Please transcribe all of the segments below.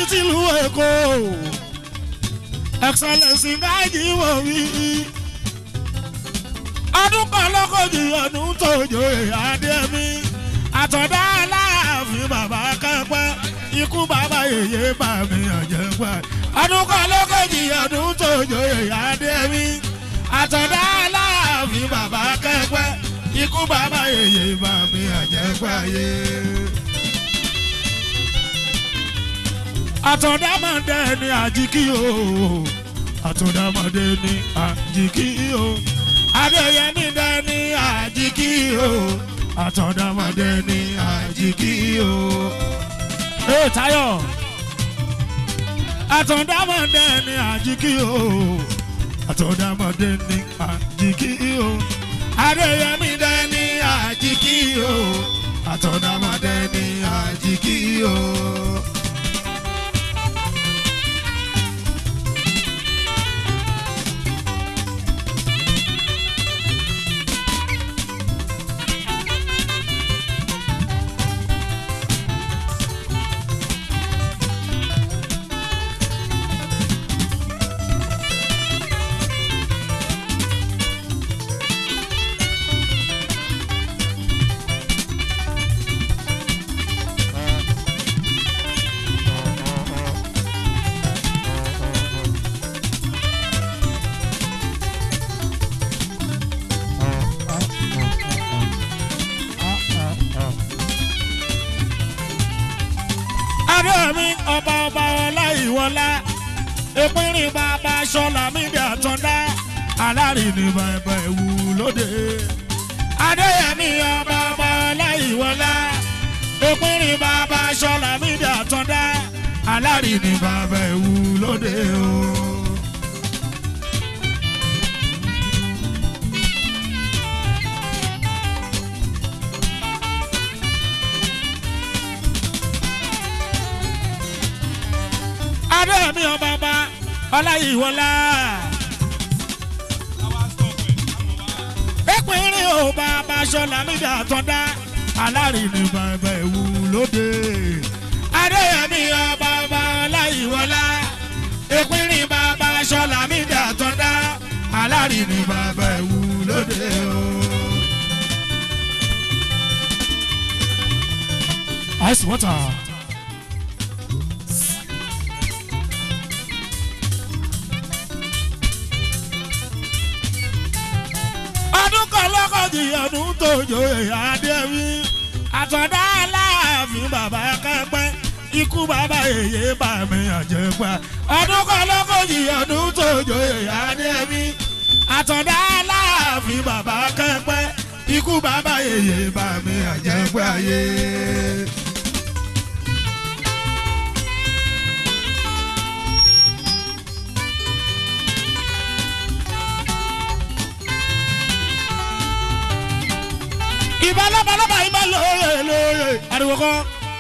tìlú èkó excellence gáàjì wò wí. ọdún kan lọ́kọ̀jì ọdún tó joyè adémi àtọ̀dá aláàfin bàbá kẹ́pẹ́ ikú bàbá yèyé bà mí àjẹpẹ́. ọdún kan lọ́kọ̀jì ọdún tó joyè adémi àtọ̀dá aláàfin bàbá kẹ́pẹ́ ikú bàbá yèyé bà mí àjẹpẹ́ ayé. àtọ̀dámọ̀dé ni àjíkí o àtọ̀dámọ̀dé ni àjíkí o adéyẹmí dé ni àjíkí o àtọ̀dámọ̀dé ni àjíkí o. ee Táyọ̀ àtọ̀dámọ̀dé ni àjíkí o àtọ̀dámọ̀dé ni àjíkí o adéyẹmí dé ni àjíkí o àtọ̀dámọ̀dé ni àjíkí o. adéyẹmí ọba ọba ọláìwọlá ìpínrín bàbá sọlá mídìí àtọ́ndá alárìnì bàbá ìwú lóde. adéyẹmí ọba ọba ọláìwọlá ìpínrín bàbá sọlá mídìí àtọ́ndá alárìnì bàbá ìwú lóde o. adéyẹmí ọba ọba ọláyíwọlá. ìpínrín ò bàbá sọlá mídìí àtọ́ndá alárìnì bàbá ìwú lóde. adéyẹmí ọba ọba ọláyíwọlá. ìpínrín bàbá sọlá mídìí àtọ́ndá alárìnì bàbá ìwú lóde o. ice water. ọdún kan lọ́kọ̀jì ọdún tó joyè adéwì àtọ̀dá aláàfin bàbá kẹ́pẹ́ ikú bàbá èyí bà mí àjẹpẹ́ ọdún kan lọ́kọ̀jì ọdún tó joyè adéwì àtọ̀dá aláàfin bàbá kẹ́pẹ́ ikú bàbá èyí bà mí àjẹpẹ́ ayé. ìbá lọ́balọ́ba ìbá lóye lóye ariwo kọ́.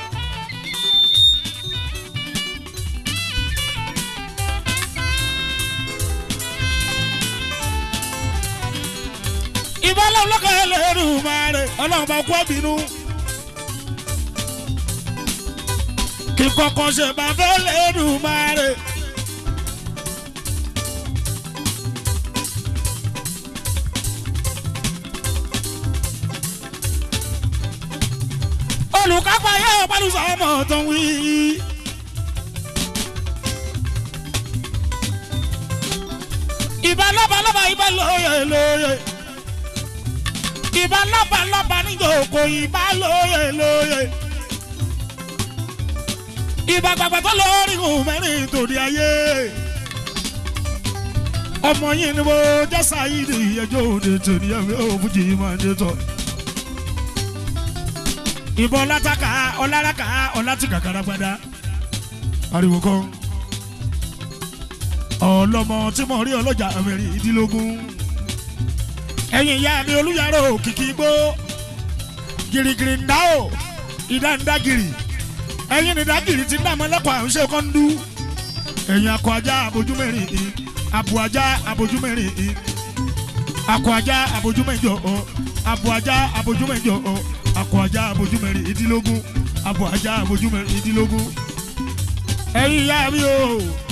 ìbá lọ́lọ́kọ̀ ẹlẹ́rù máa rẹ̀ ọlọ́run bá kú ẹ̀bínú. kí kọ́kọ́ ṣe bá fẹ́ lẹ́rù máa rẹ̀. olùkápá yóò pẹ̀lú sọ́mọ tó ń wí. ìbá lọ́ba lọ́ba ìbá lóye lóye. ìbá lọ́ba lọ́ba níjòkó ìbá lóye lóye. ìbá gbàgbà tó lórí ohun mẹ́rin tòde ayé. ọmọ yìí ni mo jẹ́ sáyidi ẹjọ́ òde tòní ẹ̀mí òfújì máa ń dé tọ́ ìbọn látàkà ọláraka ọlátìkàkàrà padà ariwo kan ọlọmọ tí mo rí ọlọjà mẹ́rin ìdílógún ẹ̀yin ìyá mi olùyàrá òkìkí gbó girigiri ń dá o ìdá ń dá giri ẹ̀yin ní dágìrì tí ń dá mọ́lẹ́kọ̀ọ́ àwọn ṣe kọ́ ń dú ẹ̀yin akọ ajá abojú mẹ́rin ì abo ajá abojú mẹ́rin ì akọ ajá abojú mẹ́jọ ọ abo ajá abojú mẹ́jọ ọ akọ ajá abojú mẹ́rin ìdílógún abo ajá abojú mẹ́rin ìdílógún ẹ̀yin ìyá mi o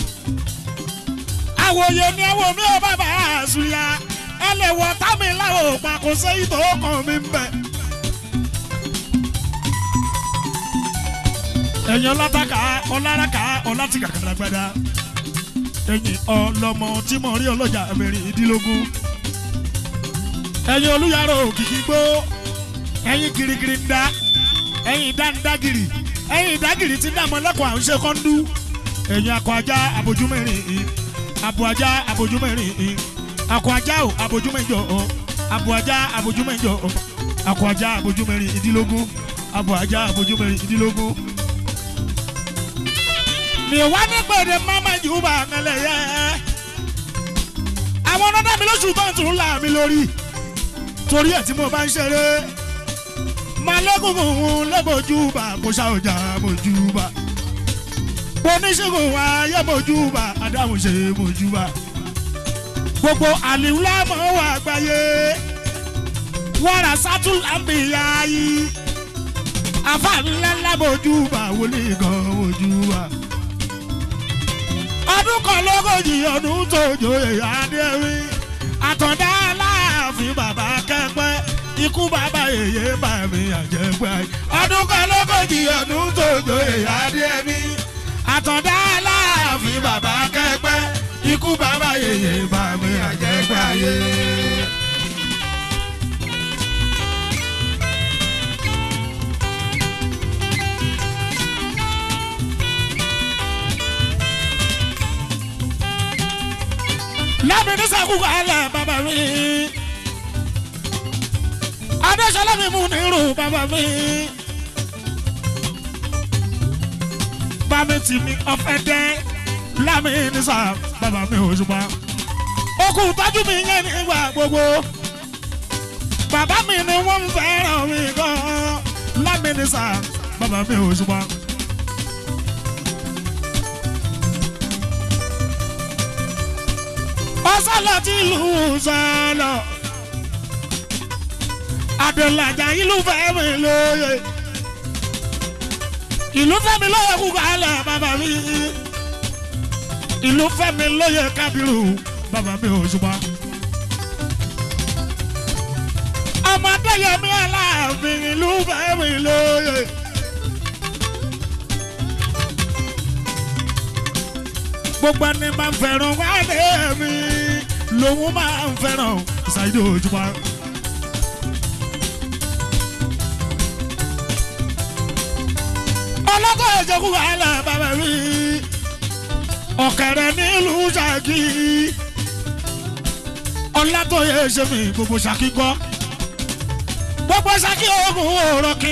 àwòye ni ẹ wò mí ó bàbá àṣùyà ẹ lè wọ támi láwọn òpá kò sẹ́yìn tó kàn mí ń bẹ̀. ẹ̀yin ọlátàkà ọláraka ọlátìkàkàràgbàdà ẹ̀yin ọlọ́mọ tí mo rí ọlọ́jà mẹ́rìndínlógún ẹ̀yin olùyàrá òkìkí gbó ẹ̀yin girigiri ń dá ẹ̀yin dáńdágìrì ẹ̀yin ìdágìrì tí ń dààmú ẹlẹ́kọ̀ọ́ à ń ṣe kọ́ńdú ẹ̀yin akọ ajá abojúmẹ́rin abo ajá abojúmẹ́rin akọ ajá o abojúmẹ́jọ o abo ajá abojúmẹ́jọ o akọ ajá abojúmẹ́rin ìdílógún abo ajá abojúmẹ́rin ìdílógún. mi wá ní pèrè mama jùbà kẹlẹ yẹ àwọn ọ̀nàdà mi lóṣù tó ń tún là mí lórí torí ẹ̀ tí mo bá ń ṣeré malẹ́gùnkùn lẹ́bọ̀júbà kò ṣá ọjà mọ̀júbà oníṣègùn ayé mọ̀júbà adáhùnṣe mọ̀júbà gbogbo àlìwúlá mọ̀ wà gbáyé wàrà sátúlámbìyà yìí afáàlẹ́lá mọ̀júbà wọlé gan mọ̀júbà ọdún kan lógójì ọdún tó jòyè adéwì àtọ̀dá aláàfin bàbá kẹ́pẹ́ ikú bàbá èyí bá mi àjẹgbẹ́ ọdún kan lógójì ọdún tó jòyè adéwì àtọ̀dá aláàfin bàbá kẹ́pẹ́ ikú bàbá èyí bá mi àjẹgbẹ́ ayé. lábẹ́ ní sàkúkọ alẹ́ bàbá mi. adéṣọlá mi mú nírú bàbá mi. bàmí tì mí ọ̀fẹ́ dẹ́ lámì ní sà bàbá mi ò ṣùgbọ́n. okùn tọ́jú mi yẹn nígbà gbogbo. bàbá mi ni wọ́n ń fẹ́ràn mi gan-an lámì ní sà bàbá mi ò ṣùgbọ́n. ọsọlọ ti lù sọlọ adelaja ìlú fẹmi lóye ìlú fẹmi lóye kúkọ alẹ bàbá mi ìlú fẹmi lóye kábírù bàbá mi ò ṣùgbọ́n. ọmọdé yẹmi aláàfin ìlú fẹmi lóye. gbogbo ẹni máa ń fẹ́ràn wálé mi lòun máa ń fẹ́ràn ṣáìdì òjúmọ́. ọlọ́kọ̀ ìjọkú wàhálà bàbá mi ọ̀kẹ́rẹ́ nílùú ṣáàkì ọ̀làtọ̀yẹ ṣe mi gbogbo ṣáàkì gbọ́ gbogbo ṣáàkì oògùn òòrọ̀ kí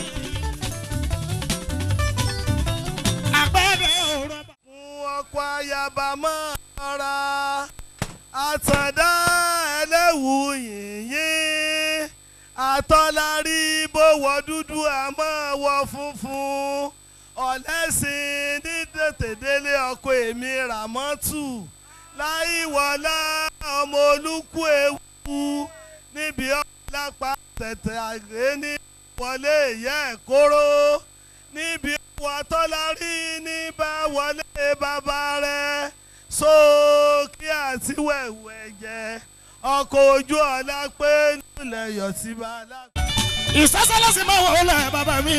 àpẹẹrẹ òòrọ̀ bá. ọkọ̀ ayaba máa ra àtàndá ẹlẹ́wù yìnyín àtọ́lárí bówọ dúdú àmọ́ wọ funfun ọ̀lẹ́sìn ní tètèdélé ọkọ̀ èmi ràmọ́tù láìwọlá ọmọ olúkú ewu níbi ọ̀lápá tẹ̀tẹ̀ àgbé ní wọlé ìyá ẹ̀ kóró níbi ọwọ́ tọ́lárí ní bá wọlé bàbá rẹ̀ sókè àti wẹ̀wẹ̀ jẹ́ ọkọ̀ ojú ọ̀la pé nílẹ̀ yọ̀ sí bàálà. ìsásálẹ́sì máa wọ̀ ọ́lẹ̀ bàbá mi.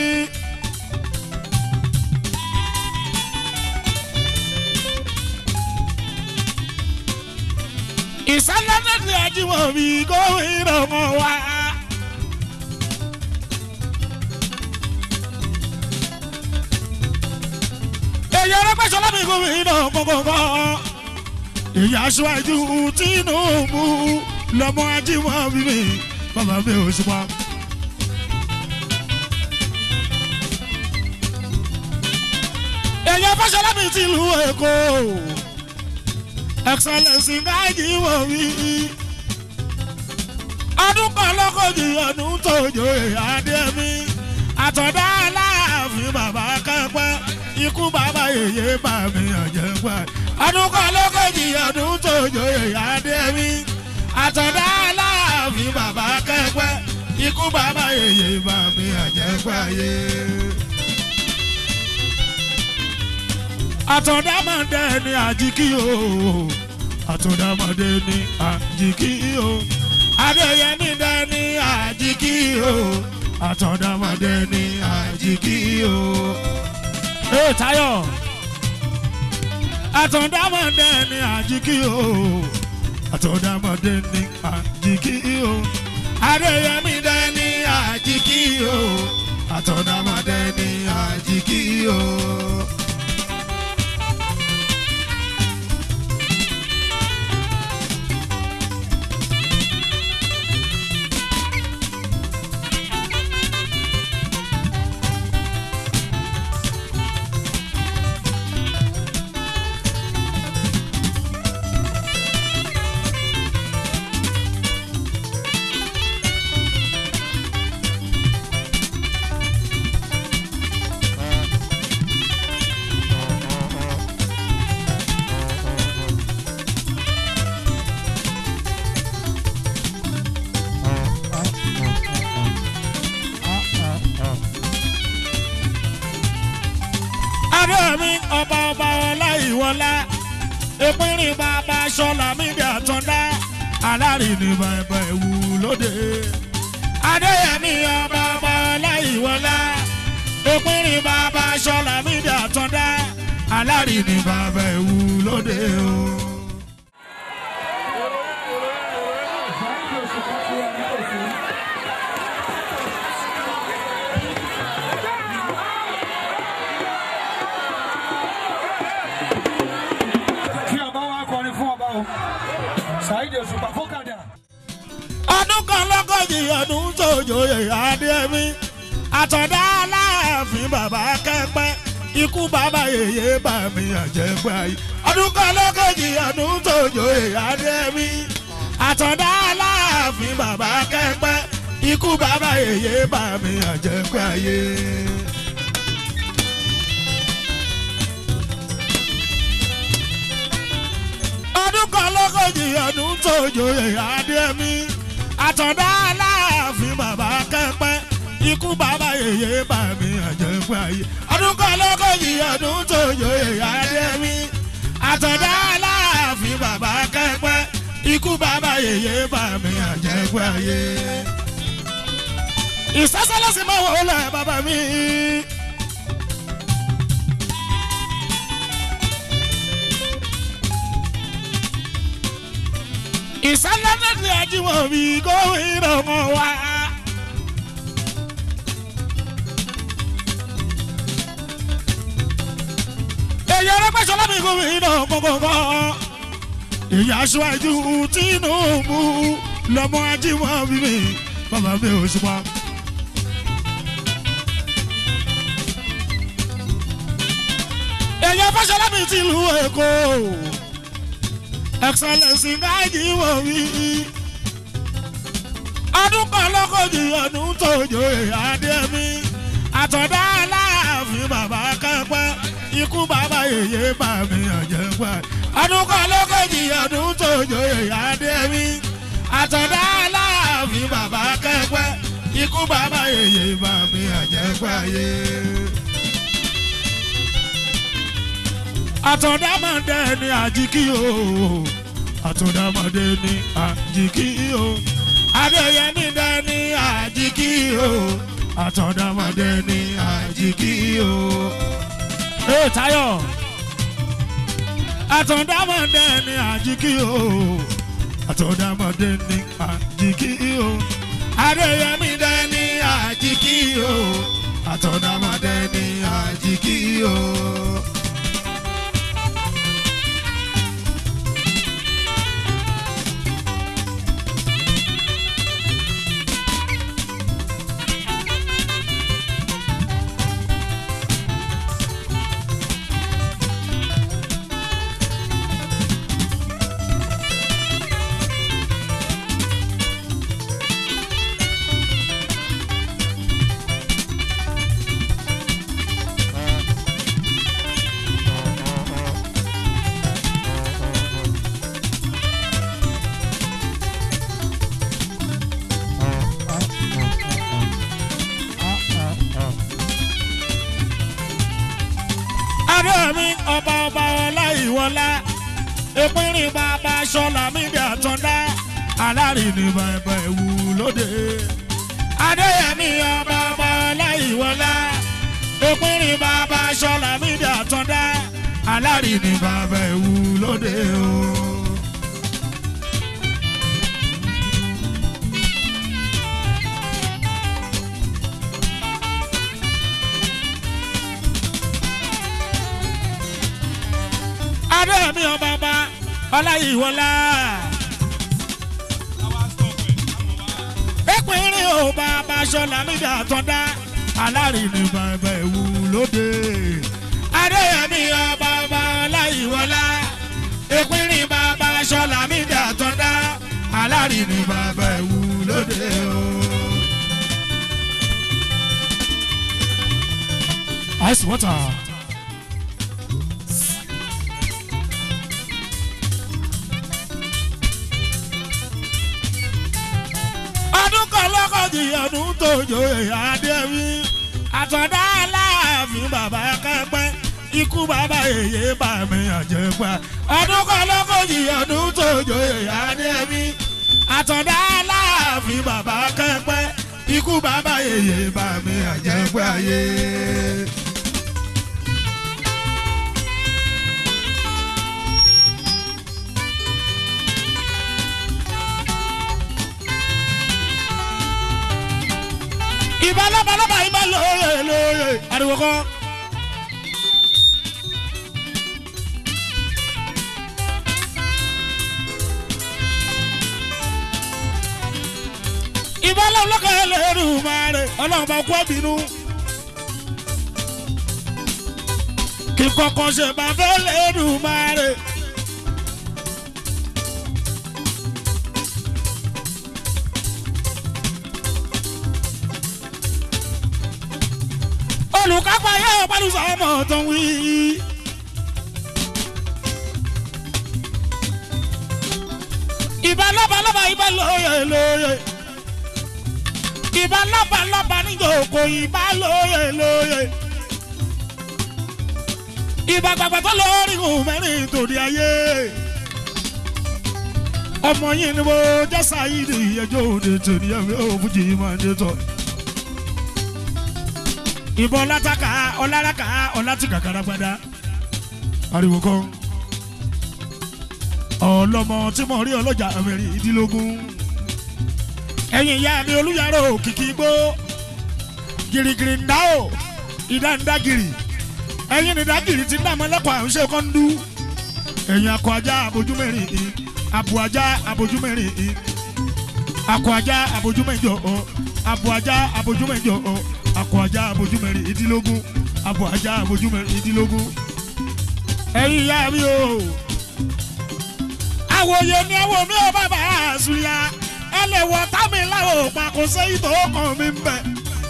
ìsálẹ́sì ajímọ̀ mi gómìnà mọ̀ wá. èyí ọlọ́pàá mi gómìnà kọ̀kọ̀kọ̀ èyí aṣáájú Tinubu lọ́mọ ajímọ̀ mi bàbá mi ò ṣùgbọ́n. èyàn fẹsẹ̀lá mi ti lu èkó excellence gáàjì wò mí ọdún kan lọ́kọ̀jì ọdún tójó ìyáde mi àtọ̀dá aláàfin bàbá kẹ́pẹ́ ikú bàbá yèyé bà mí ọ̀jẹ̀ pẹ́ ọdún kan lọ́kọ̀jì ọdún tójó ìyáde mi àtọ̀dá aláàfin bàbá kẹ́pẹ́ ikú bàbá yèyé bà mí ọ̀jẹ̀ pẹ́ yé. àtọ̀dámọ̀dé ni àjíkí o àtọ̀dámọ̀dé ni àjíkí o adéyẹmí dé ni àjíkí o àtọ̀dámọ̀dé ni àjíkí o. ee Táyọ̀ àtọ̀dámọ̀dé ni àjíkí o àtọ̀dámọ̀dé ni àjíkí o adéyẹmí dé ni àjíkí o àtọ̀dámọ̀dé ni àjíkí o. adéyẹmí ọba ọba ọláìwọlá ìpínrín bàbá sọlá mídìí àtọ́ndá alárìnì bàbá ìwú lóde. adéyẹmí ọba ọba ọláìwọlá ìpínrín bàbá sọlá mídìí àtọ́ndá alárìnì bàbá ìwú lóde o. kí ọba wa kọrin fún ọba o ṣáìdì òṣùpá fọkàdà. ọdún kan lọ́gọ́jì ọdún sójòyè adéyẹmí àtọ̀dá aláàfin bàbá kẹ́pẹ́ ikú bàbá yèyé bà mí àjẹgbẹ́ ayé ọdún kan lọ́gọ́jì ọdún sójòyè adéyẹmí àtọ̀dá aláàfin bàbá kẹ́pẹ́ ikú bàbá yèyé bà mí àjẹgbẹ́ ayé. ọdún kan lọ́gọ́jì ọdún tó joyè adémi àtọ̀dá aláàfin bàbá kẹ́pẹ́ ikú bàbá yèyé bà mí àjẹpẹ́ ayé ọdún kan lọ́gọ́jì ọdún tó joyè adémi àtọ̀dá aláàfin bàbá kẹ́pẹ́ ikú bàbá yèyé bà mí àjẹpẹ́ ayé. ìsásálẹ́sì máa wọ̀ ọ́ lẹ̀ bàbá mi. ìsálẹ́dẹ̀dẹ̀ àjíwọ̀bí gómìnà ọmọ wa. èyí arẹ́gbẹ́sọ̀lá mi gómìnà gbọ̀ngbọ̀ngbọ̀. èyí aṣáájú Tinubu lọ́mọ ajíwọ̀bí mi bàbá mi ò ṣùpá. èyí afẹ́sọ̀lá mi ti lu Èkó excellence gáàjì wò wí. ọdún kan lọ́kọ̀jì ọdún tó joyè adémi àtọ̀dá aláàfin bàbá kẹ́pẹ́ ikú bàbá yèyé bà mí àjẹpẹ́. ọdún kan lọ́kọ̀jì ọdún tó joyè adémi àtọ̀dá aláàfin bàbá kẹ́pẹ́ ikú bàbá yèyé bà mí àjẹpẹ́ ayé. àtọ̀dámọ̀dé ni àjíkí o àtọ̀dámọ̀dé ni àjíkí o adéyẹmí dé ni àjíkí o àtọ̀dámọ̀dé ni àjíkí o. ee Táyọ̀ àtọ̀dámọ̀dé ni àjíkí o àtọ̀dámọ̀dé ni àjíkí o adéyẹmí dé ni àjíkí o àtọ̀dámọ̀dé ni àjíkí o. aláìwọlá ìpínrín bàbá sọlá mídíà tọ́ndá alárìnì bàbá ẹ̀wù lóde. adéyẹmí ọba ọba aláìwọlá ìpínrín bàbá sọlá mídíà tọ́ndá alárìnì bàbá ẹ̀wù lóde o. adéyẹmí ọba ọba ọláyíwọlá. ìpínrín ò bàbá sọlá mídíà tọ́ndá alárìnì bàbá ẹ̀wù lóde. adéyẹmí ọba ọba ọláyíwọlá. ìpínrín bàbá sọlá mídíà tọ́ndá alárìnì bàbá ẹ̀wù lóde o. ice water. ọdún kan lọ́kọ̀jì ọdún tó joyè adéwì àtọ̀dá aláàfin bàbá kẹ́pẹ́ ikú bàbá èyí bà mí àjẹpá ọdún kan lọ́kọ̀jì ọdún tó joyè adéwì àtọ̀dá aláàfin bàbá kẹ́pẹ́ ikú bàbá èyí bà mí àjẹpá yé. ìbá lọ́balọ́ba ìbá lóye lóye ariwo kọ́. ìbá lọ́lọ́kọ̀ ẹlẹ́rù máa rẹ̀ ọlọ́run bá kú ẹ̀bínú. kí kọ́kọ́ ṣe bá fẹ́ lẹ́rù máa rẹ̀. olùkápá yóò pẹ̀lú sọ́mọ tó ń wí. ìbá lọ́ba lọ́ba ìbá lóye lóye. ìbá lọ́ba lọ́ba níjòkó ìbá lóye lóye. ìbá gbàgbà tó lórí ìhùn mẹ́rin tòde ayé. ọmọ yìí ni mo jẹ́ sáyidi ẹjọ́ òde tòní ẹ̀mí òfújì máa ń dé tọ́ ìbọn ọlátàkà ọláraka ọlátìkà karagbada ariwo kan ọlọmọ tí mo rí ọlọjà mẹ́rin ìdílógún ẹ̀yin ìyá mi olùyàrá òkìkí gbó girigiri ńdá o ìdá ńdá giri ẹ̀yin ìdá giri ti ń dààmú ẹlẹ́kọ̀ọ́ àwọn ṣe kọ́ńdú ẹ̀yin akọ ajá abojú mẹ́rin ì abo ajá abojú mẹ́rin ì akọ ajá abojú mẹ́jọ ọ abo ajá abojú mẹ́jọ ọ akọ ajá abojú mẹ́rin ìdílógún abo ajá abojú mẹ́rin ìdílógún. ẹ̀yin ìyá mi o àwòye ni ẹ̀wọ̀ mi ò bàbá àṣùyà ẹ lè wọ támi láwọn òpá kò sẹ́yìn tó kàn mí ń bẹ̀.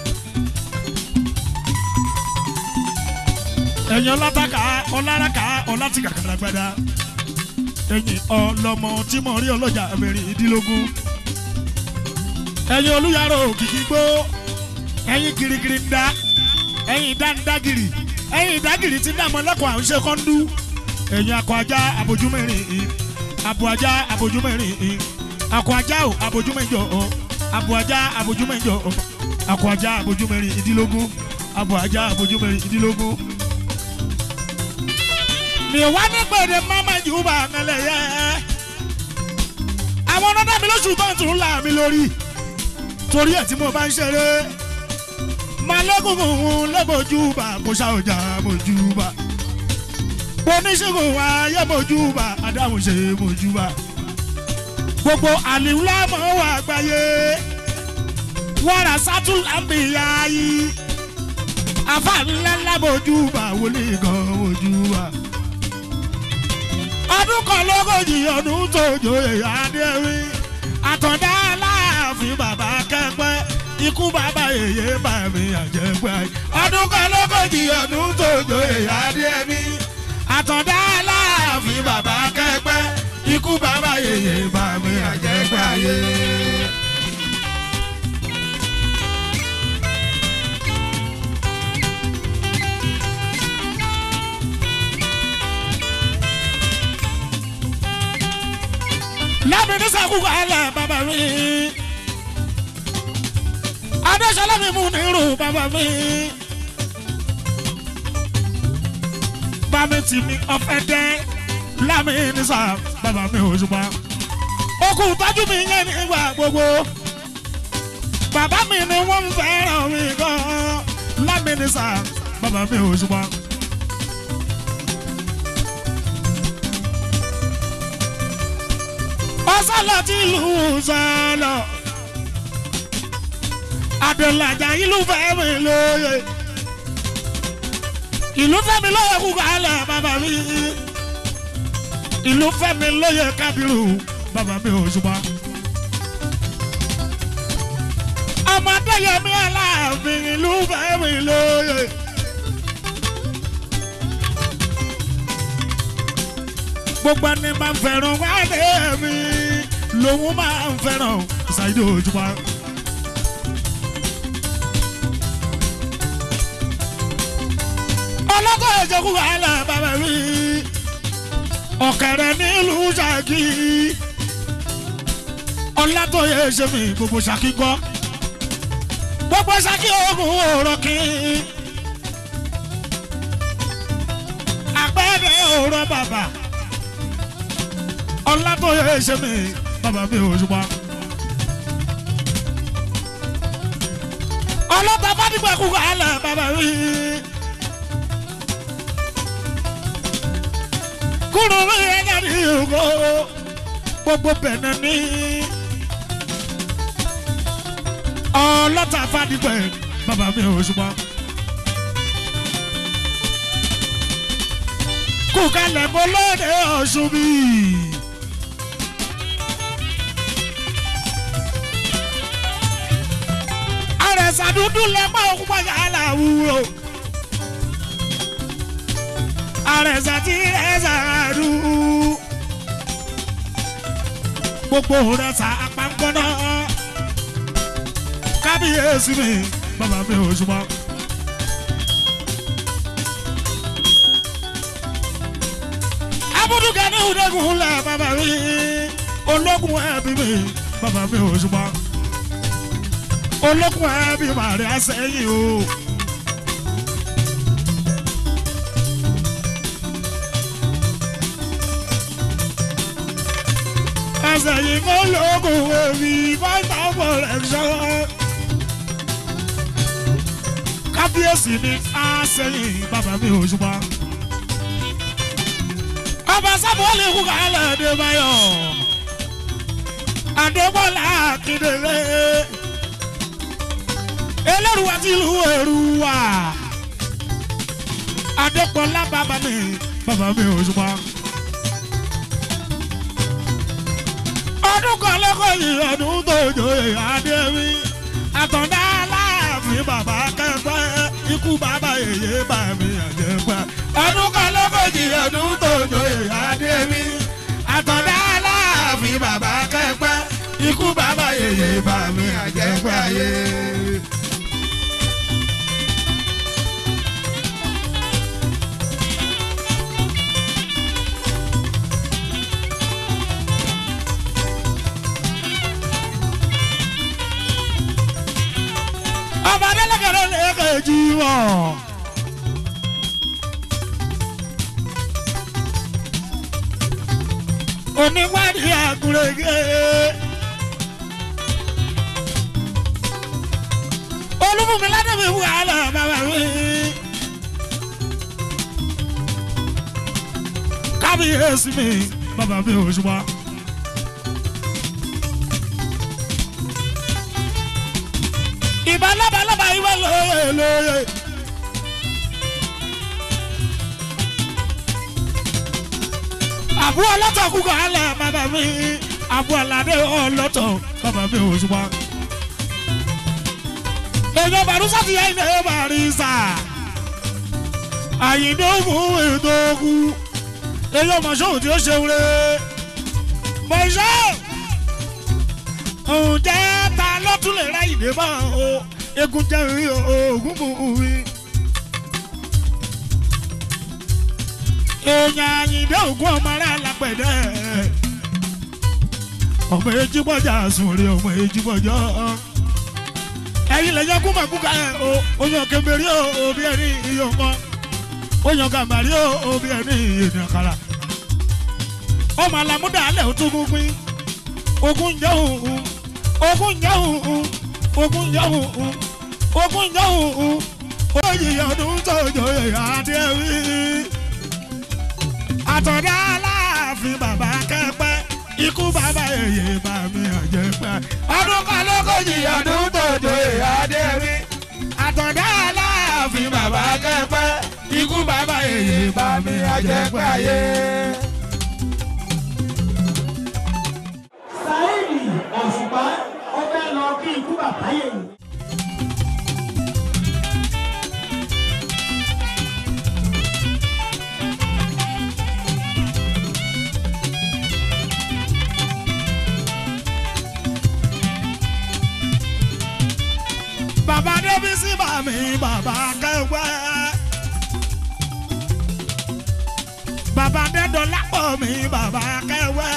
ẹ̀yin ọlátàkà ọláraka ọlátìkà kàdàgbàdà ẹ̀yin ọlọ́mọ tí mo rí ọlọ́jà mẹ́rin ìdílógún ẹ̀yin olùyàrá òkìkí gbó ẹ̀yin girigiri ń da ẹ̀yin dáńdágìrì ẹ̀yin ìdágìrì ti ń dààmú ọlọ́kọ̀ àwọn ṣe kọ́ńdú ẹ̀yin akọ ajá abojúmẹ́rin ìn abo ajá abojúmẹ́rin ìn akọ ajá o abojúmẹ́jọ o abo ajá abojúmẹ́jọ o akọ ajá abojúmẹ́rin ìdílógún abo ajá abojúmẹ́rin ìdílógún. mi ò wá ní gbèdé mama jù bá àmàlẹ̀ yẹ àwọn ọ̀nà mi lóṣù tó ń tún là mí lórí torí ẹ̀ tí mo bá ń ṣeré malẹ́kùnkùn lẹ́bọ̀júbà kò ṣàwọ̀jà bọ̀júbà oníṣègùn ayé bọ̀júbà adáhùn ṣe bọ̀júbà gbogbo àlìwúlá mọ̀ wà gbáyé wàrà sátúlámbìyà yìí àfàlẹ́lẹ́ bọ̀júbà wọlé gan bọ̀júbà ọdún kan lógójì ọdún tó jòyè adéwì àtọ̀dá aláàfin bàbá kẹ́pẹ́ ikú bàbá èyí bá mi àjẹpẹ́ ayé. ọdún kan lógójì ọdún tó joyè adé mi. àtọ̀dá aláàfin bàbá kẹ́pẹ́ ikú bàbá èyí bá mi àjẹpẹ́ ayé. lámìní sàkúkọ alẹ bàbá mi adéṣọlá mi mú nírú bàbá mi bàmí tì mí ọfẹ dẹ lámìní sà bàbá mi òṣùpá okùn tọ́jú mi yẹn nígbà gbogbo bàbá mi ni wọ́n ń fẹ́ràn mi gan lámìní sà bàbá mi òṣùpá. ọsọlọ tí ìlú sọlọ adọlajà ìlú fẹmi lóye ìlú fẹmi lóye kú kálẹ bàbá mi ìlú fẹmi lóye kábírù bàbá mi ò ṣùgbọ́n. ọmọdé yẹmi aláàfin ìlú fẹmi lóye. gbogbo ẹni máa ń fẹ́ràn wáde mi lòun máa ń fẹ́ràn ṣáìdì òjúmọ́. ọlọ́kọ̀ ìjọkú wàhálà bàbá mi ọ̀kẹ́rẹ́ nílùú ṣáàkì ọ̀làtọ̀yẹ ṣe mi gbogbo ṣáàkì kọ́ gbogbo ṣáàkì oògùn òòrọ̀ kí àpẹẹrẹ òòrọ̀ bàbà ọ̀làtọ̀yẹ ṣe mi bàbá mi ò ṣùgbọ́n. ọlọ́ta fádìgbà kú wàhálà bàbá mi. kúrò mi ẹ̀yà ní ìhòòhò gbogbo bẹ̀nẹ̀ ní. ọlọ́ta fádìgbà bàbá mi ò ṣùgbọ́n. kú kalẹ̀ mọ́ lóde ọ̀ṣun bíi. àrẹ̀sà dúdú lẹ́pọ̀ òkú pàṣẹ aláwùrọ̀. àrẹ̀sà tí ẹ̀sà dùn. gbogbo rẹ̀ sà apáńkọ́nà. kábíyèsí mi bàbá mi ò ṣùgbọ́n. abudugẹ ní ìdẹ́gun lẹ̀ bàbá mi ológun ẹbí mi bàbá mi ò ṣùgbọ́n olókùn ẹbí màrí àsẹ́yìn o. àsẹ́yìn kò lókun ẹbí fáìtà pọ̀lẹ́ṣọ́. kábíyèsí ni àsẹ́yìn bàbá mi ò ṣùgbọ́n. ọba sábọ́ọ̀lì kú kálẹ̀ dé báyọ̀. àdébọ̀lá kìdèrè ẹlẹ́rùwà tí ìlú ẹ̀rù wà. Adépọ̀lá bàbá mi, bàbá mi ò ṣùgbọ́n. Ọdún kan lẹ́kọ̀ọ́ yìí ọdún tó jòyè adé mi. Àtọ̀dá aláàfin bàbá kẹ́pẹ́, ikú bàbá yèyé bà mí àjẹpẹ́. Ọdún kan lẹ́kọ̀ọ́ yìí ọdún tó jòyè adé mi. Àtọ̀dá aláàfin bàbá kẹ́pẹ́, ikú bàbá yèyé bà mí àjẹpẹ́ ayé. ọba adélẹ́kẹ̀rẹ́ lẹ́ẹ̀kejì wọ̀. oníwádìí àgùrẹ́gẹ́. olúfúnmi ládàbí wàhálà bàbá mi. kábíyèsí mi bàbá mi ò ṣùgbọ́n. ìbá lábalábá ìwé lóye lóye. àbú ọlọ́tọ̀ kú kọ́ alẹ́ bàbá mi àbú ọ̀làdé ọlọ́tọ̀ bàbá mi ò ṣùgbọ́n. èèyàn bàrúsà ti yẹ ilé bàrísà. àyìndé ògùn ètò ogun. èèyàn mọ̀ṣọ́ tí ó ṣe wúre. mọ̀ṣọ́ ǹjẹ́ ta lọ́tún lè ra ìdè bá o egun jẹ́ rí oògùn mú mi. èèyàn àyìndé ògùn ọmọ rẹ̀ lápẹ̀dẹ̀. ọmọ ejigbọjà sùnrin ọmọ ejigbọjà ẹyin lẹyìn kúmọkúkà ẹ o oyan kẹmẹrí o òbí ẹni iye ọmọ oyan gàmbàrí o òbí ẹni ènìyàn kara ọmọ alamúdà alẹ òtún gbígbín ogun jẹ òhun ogun jẹ òhun ogun jẹ òhun ogun jẹ òhun oyè ọdún tọjọ adé wí àtọ̀dá aláàfin bàbá kẹ́pẹ́ ikú bàbá èyí bá mi ọ̀jẹ̀ pẹ́. ọdún kan lógójì ọdún tó joyè adéwì. àtọ̀dá aláàfin bàbá kẹ́pẹ́ ikú bàbá èyí bá mi ọ̀jẹ̀ pẹ́ ayé. sáyẹ́nì òṣùpá ó fẹ́ lọ kí ikú bàbá yẹn. bàbá débísí bá mi bàbá kẹ́pẹ́. bàbá dẹ́dọ̀lápọ̀ mi bàbá kẹ́wẹ́.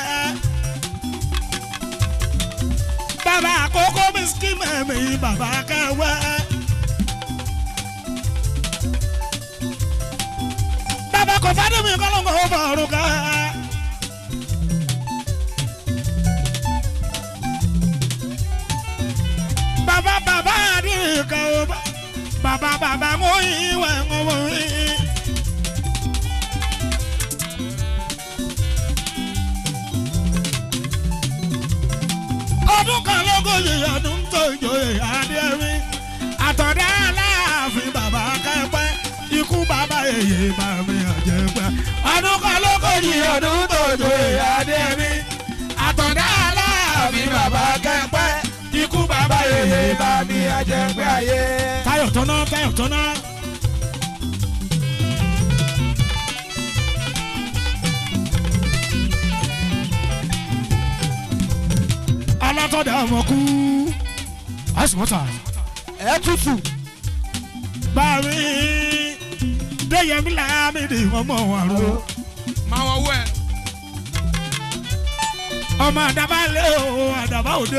bàbá àkókò mi skimẹ̀ mi bàbá kẹ́wẹ́. bàbá kò fádùn mi kọ́lọ́ngọ̀ ó fọ̀rùn kẹ́. bàbá bàbá àdìrìkà ó bá bàbá bàbá mú ìwẹ̀ ń wọ̀ yìí. ọdún kan lógójì ọdún tó ìjòyè adéwì àtọ̀dá aláàfin bàbá kẹ́pẹ́ ikú bàbá èyí bá mi ọ̀jẹ̀ pẹ́ ọdún kan lógójì ọdún tó ìjòyè adéwì àtọ̀dá aláàfin bàbá kẹ́pẹ́ ikú bàbá èyí bá mi ọ̀jẹ̀ pẹ́ ayé. táyọ̀ tọ́ná táyọ̀ tọ́ná. alátọ̀dá ọmọ kú àìsùnmọ́ta ẹ tútù. bàmí déyẹmí làmìdì ọmọ àrùn máa wọ owó ẹ. ọmọ àdàbà lé o àdàbà òde.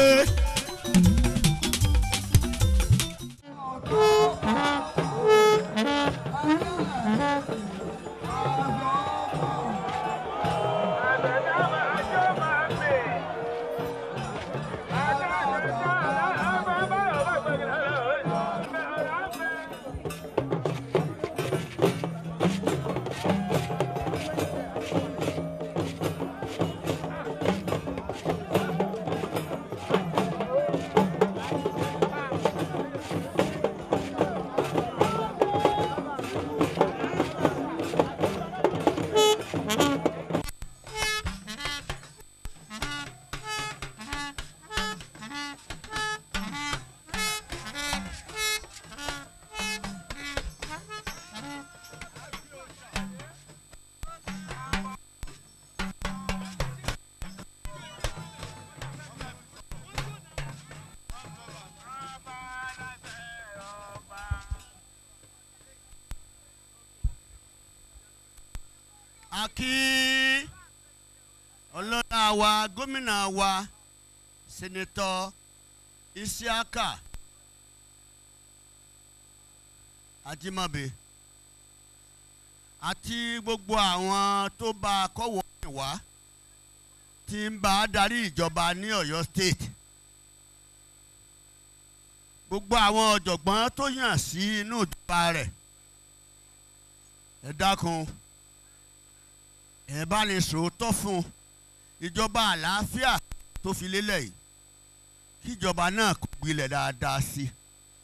a kí ọlọ́lá wa gómìnà wa sẹ́nẹ́tọ̀ isiaka ajimabe àti gbogbo àwọn tó bá a kọ́wọ́ rìn wá tí ń bá a darí ìjọba ní ọ̀yọ́ state gbogbo àwọn ọ̀jọ̀gbọ́n tó yàn sí inú ìjọba rẹ̀ ẹ dákun ẹ bá lè sòótọ́ fún ìjọba àlàáfíà tó fi lélẹ̀ yìí kí ìjọba náà kó gbilẹ̀ dáadáa sí i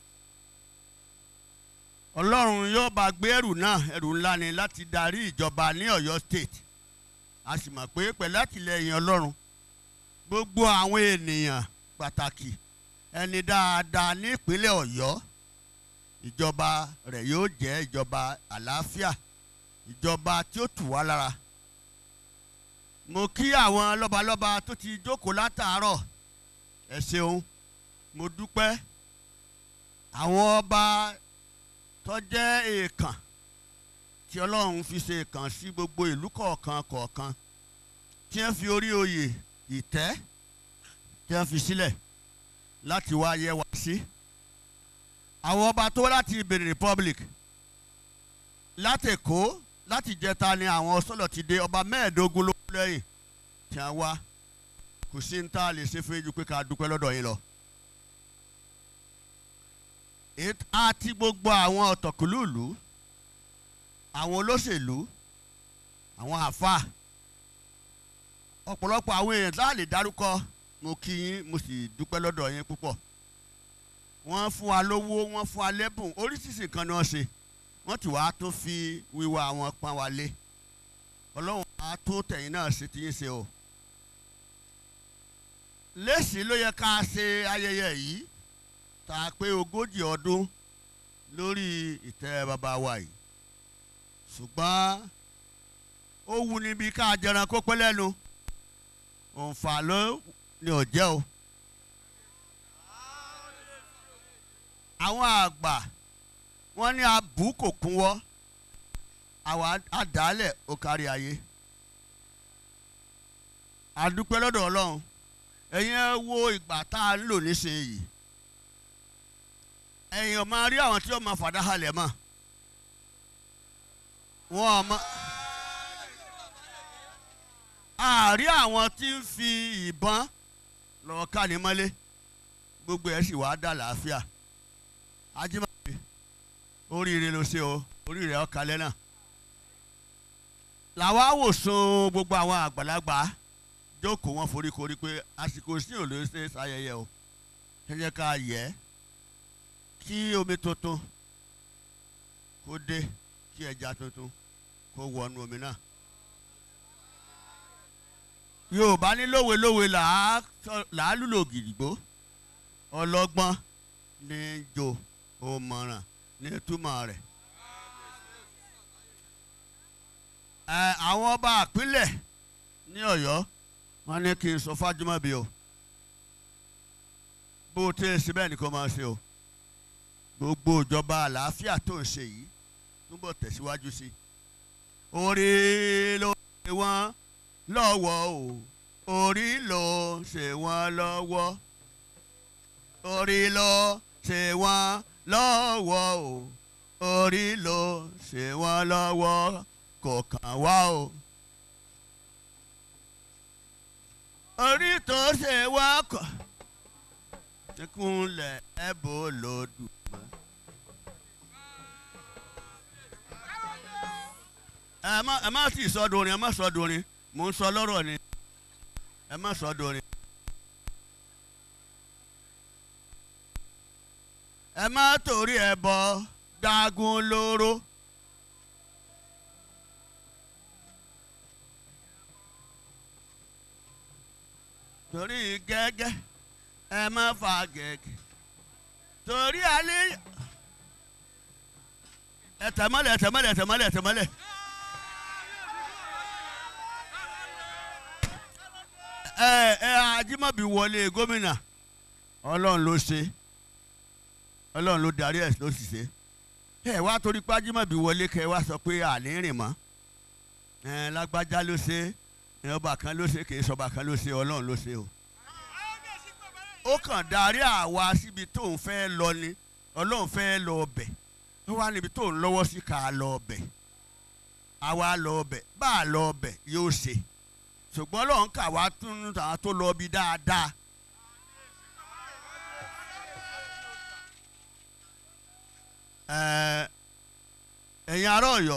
ọlọ́run yóò bá gbé ẹrù náà ẹrù ńlá ni láti darí ìjọba ní ọ̀yọ́ state a sì mọ̀ pé pẹ̀lú àtìlẹyìn ọlọ́run gbogbo àwọn ènìyàn pàtàkì ẹni dáadáa ní ìpínlẹ̀ ọ̀yọ́ ìjọba rẹ̀ yóò jẹ́ ìjọba àlàáfíà ìjọba tí ó tù wá lára mo kí àwọn lọ́balọ́ba tó ti jókòó látàárọ̀ ẹ ṣeun mo dúpẹ́ àwọn ọba tó jẹ́ èèkàn tí ọlọ́run fi ṣe èèkàn sí gbogbo ìlú kọ̀ọ̀kan kọ̀ọ̀kan tí wọ́n fi orí oyè ìtẹ́ tí wọ́n fi sílẹ̀ láti wá yẹ wá sí àwọn ọba tó wá láti Benin Republic láti Èkó láti jẹta ni àwọn sọlọ ti dé ọba mẹ́ẹ̀ẹ́dógún ló kú lẹ́yìn tí wọ́n wá kò sí ní tá a lè ṣe fún yín ju pé ká dúpẹ́ lọ́dọ̀ yín lọ. Èt- àti gbogbo àwọn ọ̀tọ̀kùlùlù àwọn olóṣèlú àwọn àáfàá ọ̀pọ̀lọpọ̀ àwọn èèyàn tá a lè dárúkọ mo kí yín mo sì dúpẹ́ lọ́dọ̀ yín púpọ̀ wọ́n fún wa lówó wọ́n fún wa lẹ́bùn oríṣiríṣi nǹkan ni wọ́n ṣe wọ́n ti wàá tó fi wíwá wọn pọ́n wa lé ọlọ́run á tó tẹ̀yìn náà ṣe ti yín ṣe o lẹ́sìn ló yẹ ká ṣe ayẹyẹ yìí tá a pé ogójì ọdún lórí ìtẹ́ bàbá wa yìí ṣùgbọ́n ó wù níbi ká jẹran kó pẹ́ lẹ́nu òǹfà ló ní ọ̀jẹ́ o. àwọn àgbà wọ́n ní abù kò kúnwọ́ àwọn àdálẹ̀ ó kárí ayé. àdúpẹ́ lọ́dọ̀ ọlọ́run ẹ̀yin ẹ wo ìgbà tá a ń lò nísìnyí ẹ̀yin ọ̀ máa rí àwọn tí wọ́n máa fàdá halẹ̀ mọ́ wọn ọ̀ máa àárí àwọn tí ń fi ìbọn lọ́ọ́ ká ní mọ́lé gbogbo ẹ̀ sì wàá dà láàfíà ajímọ̀bí oríire ló ṣe o oríire ọ̀kalẹ̀ náà làwa wòsàn gbogbo àwọn àgbàlagbà jókòó wọn foríkorí pé àsìkò sí ò lè ṣe ṣayẹyẹ o ẹ jẹ́ ká yẹ kí omi tuntun kó dé kí ẹja tuntun kó wọnú omi náà yorùbá ní lówe-lówe làá lùlò gidigbo ọlọ́gbọ́n ní jo òmọ̀ràn ní túmọ̀ rẹ̀. ẹ àwọn ọba àpilẹ̀ ní ọ̀yọ́ wọ́n ní kí n sọ fájúmọ́bi o bó o tẹ́ ẹ sí bẹ́ẹ̀ ni kò máa ṣe o gbogbo ìjọba àlàáfíà tó ń ṣe yìí túbọ̀ tẹ̀síwájú sí i orí ló ṣe wọ́n lọ́wọ́ o orí ló ṣe wọ́n lọ́wọ́ orí ló ṣe wọ́n lọ́wọ́ o orí ló ṣe wọ́n lọ́wọ́ kò kàn wá o. orí tó ṣe wá kọ̀ níkúnlẹ̀ ẹ̀bùn lòdù mọ́. ẹ má ẹ má sì sọ dorin ẹ má sọ dorin mò ń sọ lọ́rọ̀ ni ẹ má sọ dorin. ẹ má torí ẹ bọ dágún lóró. torí gẹ́gẹ́ ẹ má fa gẹ́gẹ́ torí alẹ́ ẹ tẹ̀mọ́lẹ̀ ẹ tẹ̀mọ́lẹ̀ ẹ tẹ̀mọ́lẹ̀ ẹ tẹ̀mọ́lẹ̀. ẹ ẹ Ajímọ̀bí wọlé gómìnà Ọlọ́run ló ṣe Ọlọ́run ló darí ẹ̀ ló sì ṣe ẹ wá torí pé Ajímọ̀bí wọlé kẹ wá sọ pé àní rìn mọ́ ẹ lágbájá ló ṣe ẹ ọba kan ló ṣe kì í sọba kan ló ṣe Ọlọ́run ló ṣe o ó kàn darí àwa síbi tó ń fẹ́ lọ ni Ọlọ́run fẹ́ lọ ọbẹ̀ ó wá níbi tó ń lọ́wọ́ sí ká lọ ọbẹ̀ àwa lọ ọbẹ̀ bá a lọ ọbẹ̀ yóò ṣe ṣùgbọ́n Ọlọ́run kà wá tún àwọn tó lọ bí dáadáa. ẹ̀yin ará Ọ̀yọ́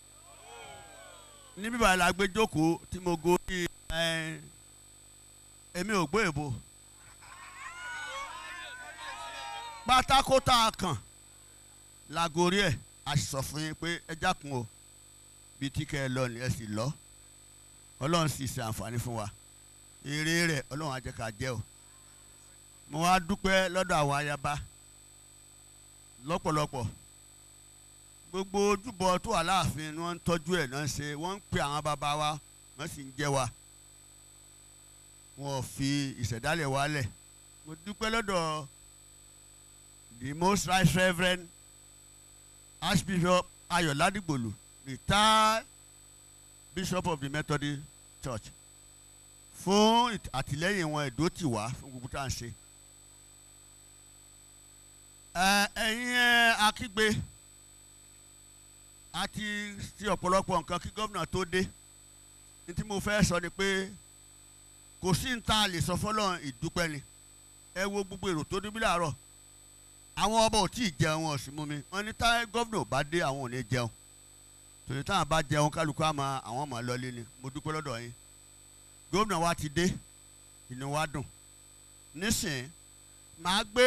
níbí báyìí la gbé jókòó tí mo gorí èmi ò gbé èbò pátákó tá a kàn la gorí ẹ̀ a sì sọ fún yín pé ẹ jákun o bí tí kẹ́ ẹ lọ ni ẹ sì lọ ọlọ́run sì ṣe àǹfààní fún wa èrè rẹ̀ ọlọ́run á jẹ́ ká jẹ́ o mo wá dúpẹ́ lọ́dọ̀ àwọn ayaba lọ́pọ̀lọpọ̀ gbogbo ojúbọ tó wà láàfin ni wọ́n ń tọ́jú ẹ̀ náà ṣe wọ́n ń pè àwọn bàbá wa wọ́n sì ń jẹ́ wa wọn ò fi ìṣẹ̀dálẹ̀ wálẹ̀ mo dúpẹ́ lọ́dọ̀ the most right reverend archbishop ayọ̀ ládìgbòlù retired bishop of the methodist church fún ìt- àtìlẹ́yìn wọn ẹ̀dó tì wá fún gbogbo tá à ń ṣe. Ẹ, ẹ̀yin ẹ, akígbe àti ti ọ̀pọ̀lọpọ̀ nǹkan kí gómìnà tó dé ní tí mo fẹ́ sọ ni pé kò sí ní ta lè sọ fọlọ́run ìdúpẹ́ ni ẹ wo gbogbo èrò tó débi láàárọ̀ àwọn ọba ò tí ì jẹun wọn ò sì mú mi wọn ní tá gómìnà ò bá dé àwọn ò ní jẹun tòní táwọn bá jẹun kálukú àmọ́ àwọn ọmọ lọlé ni mo dúpẹ́ lọ́dọ̀ yín gómìnà wa ti dé inú wa dùn nísìn màá gbé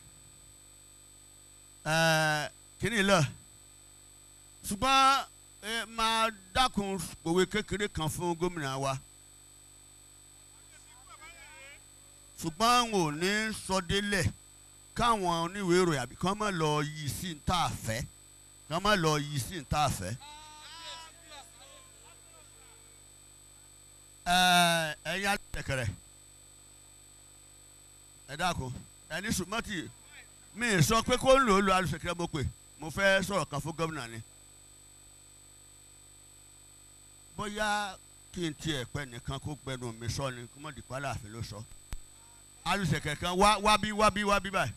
ẹ kíní lọ ṣùgbọ́n ẹ máa dákun òwe kékeré kan fún gómìnà wa ṣùgbọ́n n ò ní sọ délẹ̀ káwọn oníwèé ìròyìn àbí kán má lọ yí sí ní tá a fẹ́ kán má lọ yí sí ní tá a fẹ́. Ẹ, ẹ̀yin alẹ́kẹ̀rẹ̀ ẹ dákun ẹni sùmọ́tì mi ì sọ pé kó ń lò ó lo alùsèkèrè mo pè mo fẹ́ sọ̀rọ̀ kan fún gómìnà ni bóyá kí n tiẹ̀ pẹ́ nìkan kó gbẹnu mi sọ ni kó mọ̀ dìpá láàfin ló sọ alùsèkèrè kan wá wá bí wá bí wá bí báyìí.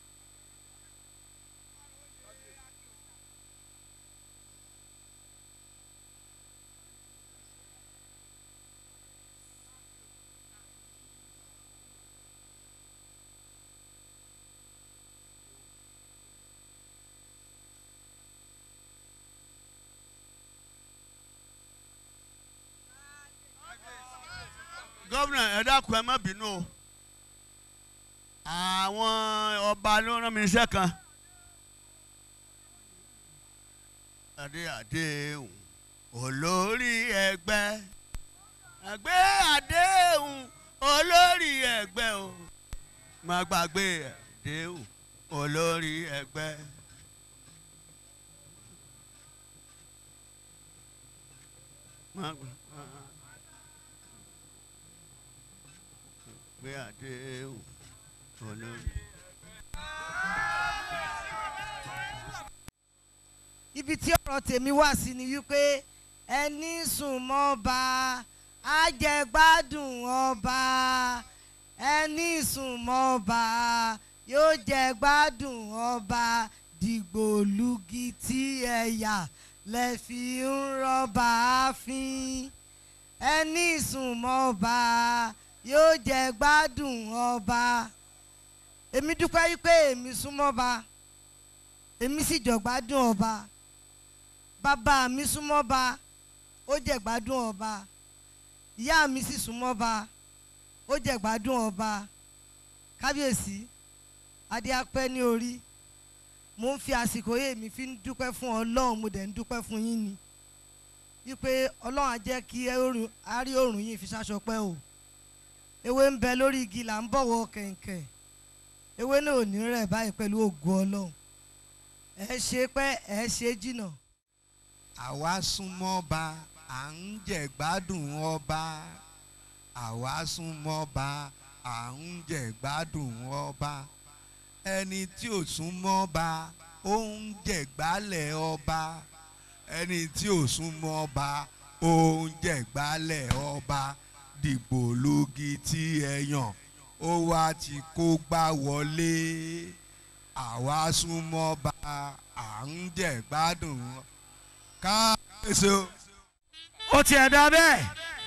gómìnà ẹ dákun ẹ má bínú o àwọn ọba ló rán mi iṣẹ́ kan adé àdéhùn olórí ẹgbẹ́ ẹgbẹ́ àdéhùn olórí ẹgbẹ́ o má gbàgbé àdéhùn olórí ẹgbẹ́. Má gbà- gbé àdéhùn olórí. ibi tí ọ̀rọ̀ tèmi wà sí ni wípé ẹni sùn mọ́ba àjẹgbádùn ọba ẹni sùn mọ́ba yóò jẹ gbádùn ọba dìgbòlugi tí ẹ̀yà lẹ fi ń rọ́bà fín ẹni sùn mọ́ba yóò jẹ gbádùn ọba èmi dúpẹ́ wípé èmi sún mọ́ba èmi sì jọ gbádùn ọba bàbá mi súnmọ́ ba ó jẹ́ gbádùn ọba ìyá mi sì súnmọ́ ba ó jẹ́ gbádùn ọba kábíyèsí adé apẹ́ ní orí mo ń fi àsìkò yé mi fi ń dúpẹ́ fún ọlọ́run mo dẹ̀ ń dúpẹ́ fún yín ni wípé ọlọ́run á jẹ́ kí ẹ oòrùn- á rí òrùn yín fi ṣaṣọ pẹ́ o ewé ń bẹ lórí igi là ń bọ̀wọ̀ kẹ̀kẹ́ ewé náà ò ní rẹ̀ báyìí pẹ̀lú ògo ọlọ́run ẹ ṣe pẹ́ ẹ ṣe jìnnà. àwa súnmọ́ ba à ń jẹ̀gbádùn ọba àwa súnmọ́ ba à ń jẹ̀gbádùn ọba ẹni tí ò súnmọ́ ba ó ń jẹ̀gbálẹ̀ ọba ẹni tí ò súnmọ́ ba ó ń jẹ̀gbálẹ̀ ọba dìbò lógi tí ẹ yàn ó wá ti kó gbá wọlé àwa súnmọ́ ba à ń jẹ̀gbádùn ọba káàsì o. ó tiẹ̀ dá bẹ́ẹ̀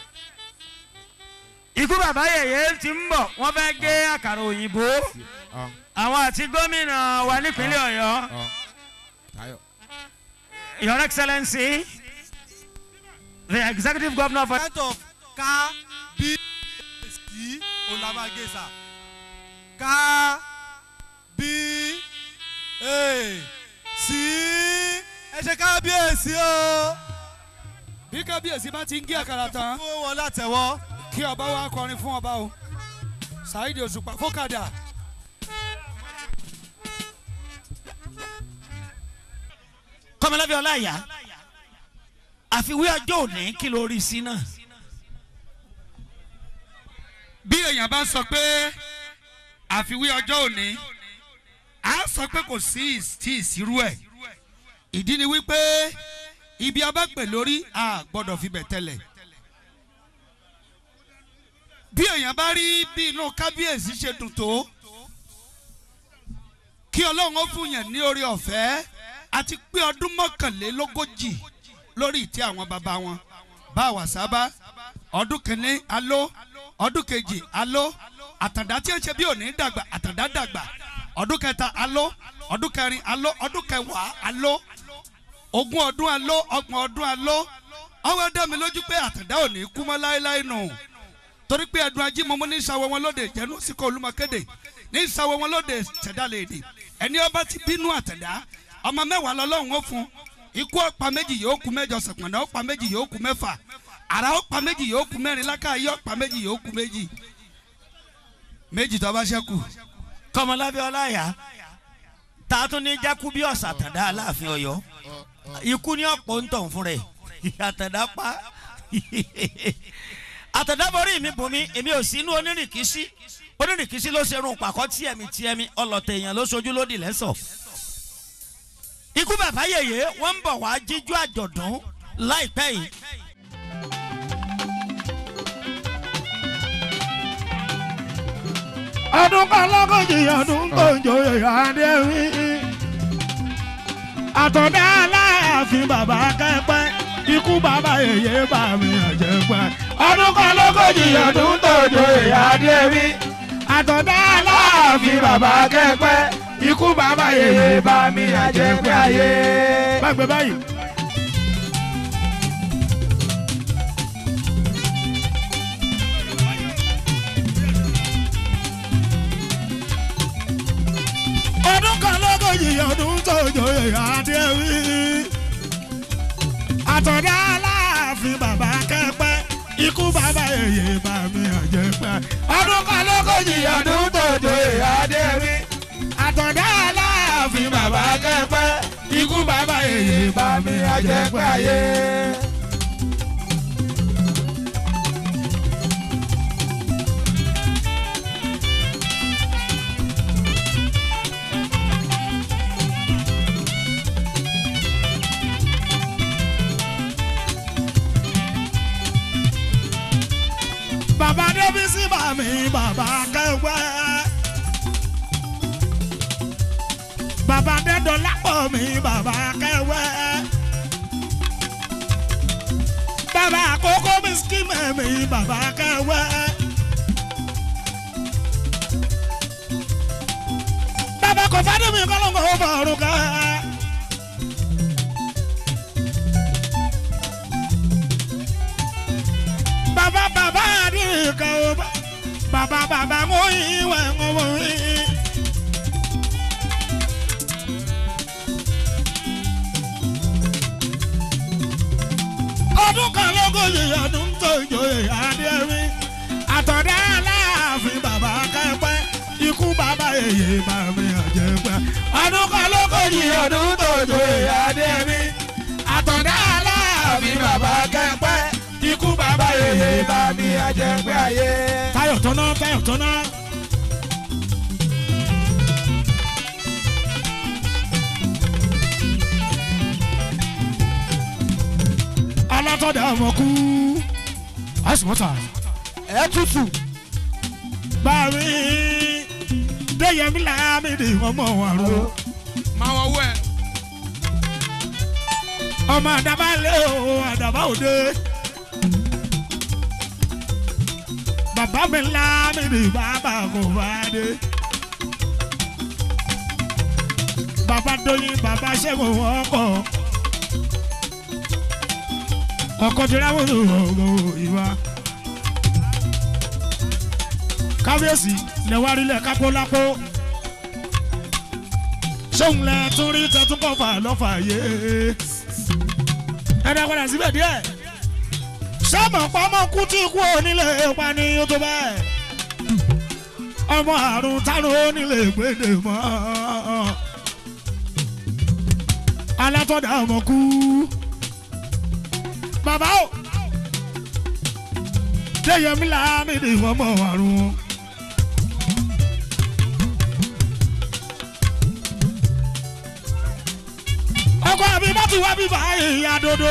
ikú bàbá yèyé ti ń bọ̀ wọ́n fẹ́ gé àkàrà òyìnbó àwọn àti gómìnà wa nípínlẹ̀ ọ̀yọ́ your excellency the executive governor of. kind of ká bí sí olamagesa ká bí sí ẹ ṣe kábíyèsí o. bí kábíyèsí bá ti ń gé àkàrà tán fún wọn látẹ̀wọ́. kí ọba wa kọrin fún ọba o saheed òṣùpá fọkàdà. kọ́mọlábí ọláyà àfiwé ọjọ́ òní kí ló rí sí náà. bí èèyàn bá sọ pé àfiwé ọjọ́ òní á sọ pé kò sí ìs- tí ìsirú ẹ̀ ìdí ni wípé ibi abápè lórí a gbọ́dọ̀ fi bẹ̀ tẹ́lẹ̀ bí èèyàn bá rí bí inú kábíyèsí ṣe dùn tó kí ọlọ́run ó fún yẹn ní orí ọ̀fẹ́ àti pé ọdún mọ́kànlélógójì lórí ìtẹ́ àwọn bàbá wọn bá a wà sábà ọdún kìíní aló ọdún kejì aló àtàndá tí ń ṣe bí òní dàgbà àtàndá dàgbà ọdún kẹta aló ọdún kẹrin aló ọdún kẹwàá aló ogún ọdún aló ọgbọ̀n ọdún aló ọwọ́ dá mi lójú pé àtàndá òní kú mọ́ láéláé nù torí pé ẹdun ajímọmọ ní ìsàwọ̀ wọn lóde jẹ́nu síkọ̀ olúmọkéde ní ìsàwọ̀ wọn lóde ṣẹ̀dálẹ̀ èdè ẹni ọba ti bínú àtẹ̀dá ọmọ mẹ́wàá lọ́lọ́run ó fún ikú ọ̀pá méjì yóò kú mẹ́jọ sọ̀pọ̀nà ọ̀pá méjì yóò kú mẹ́fà àrà ọ̀pá méjì yóò kú mẹ́rin lákàáyé ọ̀pá méjì yóò kú méjì méjì tó bá ṣẹ́kù. kọmọlábí ọláyà tá a tún ní jákú bí ọ̀sà àtàndá aláàfin ọ̀yọ́ ikú ní ọ̀pọ̀ ń tọ̀ fún rẹ̀ àtàndá pa àtàndá borí mi bùn mi èmi ò sí inú onírìkísí onírìkísí ló ṣerun pàkọ́ tíẹ̀mí tíẹ̀mí ọlọ́tẹ̀ èèyàn ló ṣojú lódì lẹ́sọ̀ ikú bàbá yèyé wọ́n ń bọ̀ wá jíjú àjọ̀dún láìpẹ́ yìí ọdún kan lọ́gọ́jì ọdún tó ń joyè adéwì. àtọ̀dá aláàfin bàbá kẹ́pẹ́ ikú bàbá yèyé bá mi ọ̀jẹ̀ pẹ́. ọdún kan lọ́gọ́jì ọdún tó ń joyè adéwì. àtọ̀dá aláàfin bàbá kẹ́pẹ́ ikú bàbá yèyé bá mi ọ̀jẹ̀ pẹ́ ayé. bágbé báyìí. ọdún kan lọ́gọ́jì ọdún tó joyè adéwì. àtọ̀dá aláàfin bàbá kẹ́pẹ́ ikú bàbá èyí bá mi ọ̀jẹ̀ pẹ́. ọdún kan lọ́gọ́jì ọdún tó joyè adéwì. àtọ̀dá aláàfin bàbá kẹ́pẹ́ ikú bàbá èyí bá mi ọ̀jẹ̀ pẹ́ ayé. bàbá débi sí bàmí bàbá kẹwẹ́. bàbá dẹ́dọ̀ lápọ̀ mi bàbá kẹwẹ́. bàbá àkókò mi skimẹ̀ mi bàbá kẹwẹ́. bàbá kò fádùn mi kọ́lọ́ngọ̀ ó bọ̀rù kẹ́. bàbá bàbá àdìrìkà ó bá bàbá bàbá mú ìwẹ̀ ń wò yín. ọdún kan lógójì ọdún tó ìjòyè adéwì àtọ̀dá aláàfin bàbá kẹpẹ́ ikú bàbá èyí bàmí ọ̀jẹ̀ pẹ́ ọdún kan lógójì ọdún tó ìjòyè adéwì àtọ̀dá aláàfin bàbá kẹpẹ́ ikú bàbá yèyé bá mi àjẹpẹ́ ayé. táyọ̀ tọ́ná táyọ̀ tọ́ná. alátọ̀dá ọmọ kú àsùnmọ́tà ẹ tútù. bàmí déyẹmí làmìdì ọmọ wàrú. máa wọ owó ẹ. ọmọ àdàbà lé o àdàbà òde. bàbá mi lámìdì bàbá kò bá dé. bàbá dóyin bàbá ṣẹ́gun ọkọ̀. ọkọ̀ tìráwọ̀ ọ̀gọ̀ ìwà. kábíyèsí lẹ́wárílẹ̀ kápólápó. sóun lẹ tún rí tẹtún kọfà lọ́fà yé. ẹ dá padà síbẹ̀ díẹ̀ sọ́mọ̀ pamọ́ kú tí kú onílé pani tó bẹ́ẹ̀. ọmọ àrùn tánú onílé gbèdè mọ́. alátọ́dà ọmọ kú. bàbá o déyẹmí lámìdí ọmọ àrùn. ọkọ àbí bá ti wá bíbá ìyá dodo.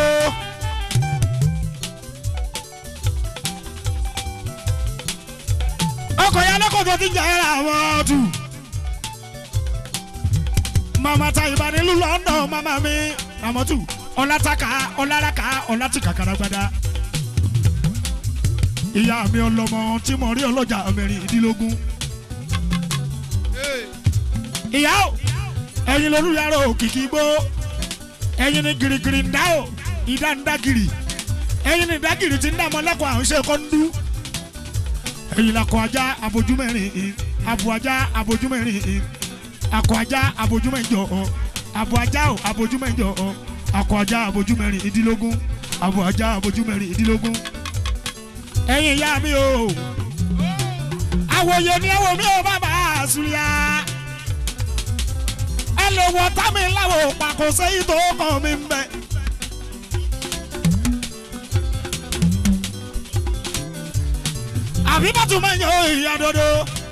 ọkọ̀ ya lọ́kọ̀ tó ti ń jẹ́ ra àwọn ọ̀tún. mama ta ìbàdí london mama mi ramọ́tù ọlátàkà ọláraka ọlátìkà karagbada. ìyá mi ọlọmọ tí mo rí ọlọ́jà mẹ́rìndínlógún. ìyá o ẹ̀yin lolúyàrá òkìkí gbó ẹ̀yin ni girigiri ń dá o ìdá ń dá giri ẹ̀yin ni ìdágìrì ti ń dá mọ́lẹ́kọ̀ọ́ àwọn iṣẹ́ kọ́ńdú ẹ̀yin la kọ ajá abojúmẹ́rin in abo ajá abojúmẹ́rin in akọ ajá abojúmẹ́jọ ọ abo ajá o abojúmẹ́jọ ọ akọ ajá abojúmẹ́rin ìdílógún abo ajá abojúmẹ́rin ìdílógún ẹ̀yin ìyá mi o àwòye ni ẹ̀wọ̀ mi ò bàbá àṣùlẹ̀ ẹ lè wọ támi láwọ pàkó sẹ́yìn tó kàn mí ń bẹ̀. àbí bàtú máa ń yan ìyá dodo.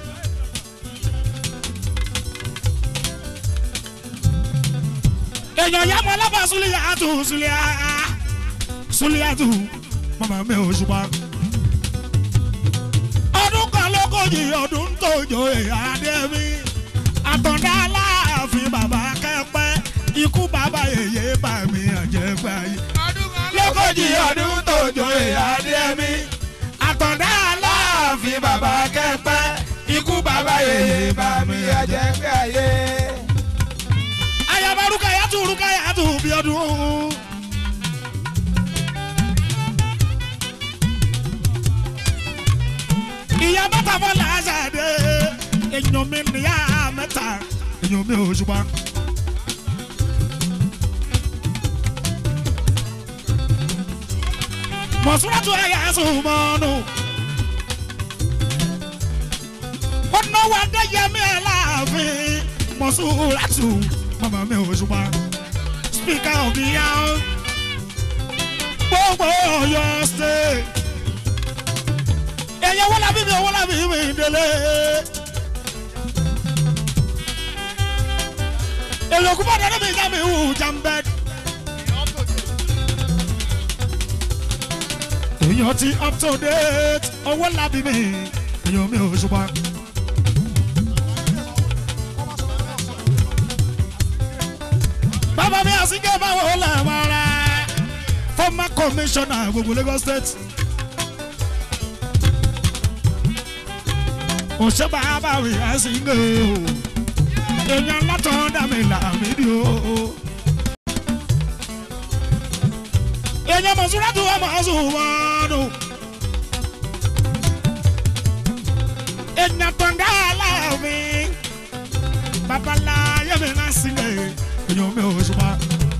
èèyàn yá mọ alábà súlẹ̀ àtù súlẹ̀ àá súlẹ̀ àtù màmá mi ò ṣùpá. ọdún kan lógójì ọdún tó jọ ìyáde mi àtọ̀dá aláàfin bàbá kẹ́pẹ́ ikú bàbá yèyé bà mí àjẹpẹ́ ayé. lógójì ọdún tó jọ ìyáde mi àtọ̀dá aláàfin bàbá kẹ́pẹ́ ikú bàbá yèyé bà mí àjẹpẹ́ ayé. ayaba rúkàyàtú rúkàyàtú bí ọdún. ìyá bàtà fọlá ṣàdé èèyàn mi níyà mẹ́ta èèyàn mi ò ṣùgbọ́n. mọ̀súrátù ẹ̀yà sùnmọ́nù. ọ̀nà wa dẹ́yẹmí ẹ̀ láàfin mọ̀súrátù màmá mi ò ṣùgbọ́n. speaker of the house gbogbo ọyọ state. èèyàn wọ́n lábí mi ò wọ́n lábí mi délé. èèyàn kú bá dáná mi ká mi hù jàmbẹ́d. èèyàn ti up to date owó lábí mi èèyàn mi ò ṣùgbọ́n. bàbá mi àsìkè báwo làwọn ará former commissioner gbogbo Lagos state. òṣè bàbá mi àsìkè o èèyàn látọ̀ dàmí làmídìí o. èèyàn mọ̀súrátù ọmọ ọ̀ṣunwọ̀nù. èèyàn tọ̀ǹda aláàfin babaláyé mi náà sílẹ̀ èèyàn mi ò ṣùgbọ́n.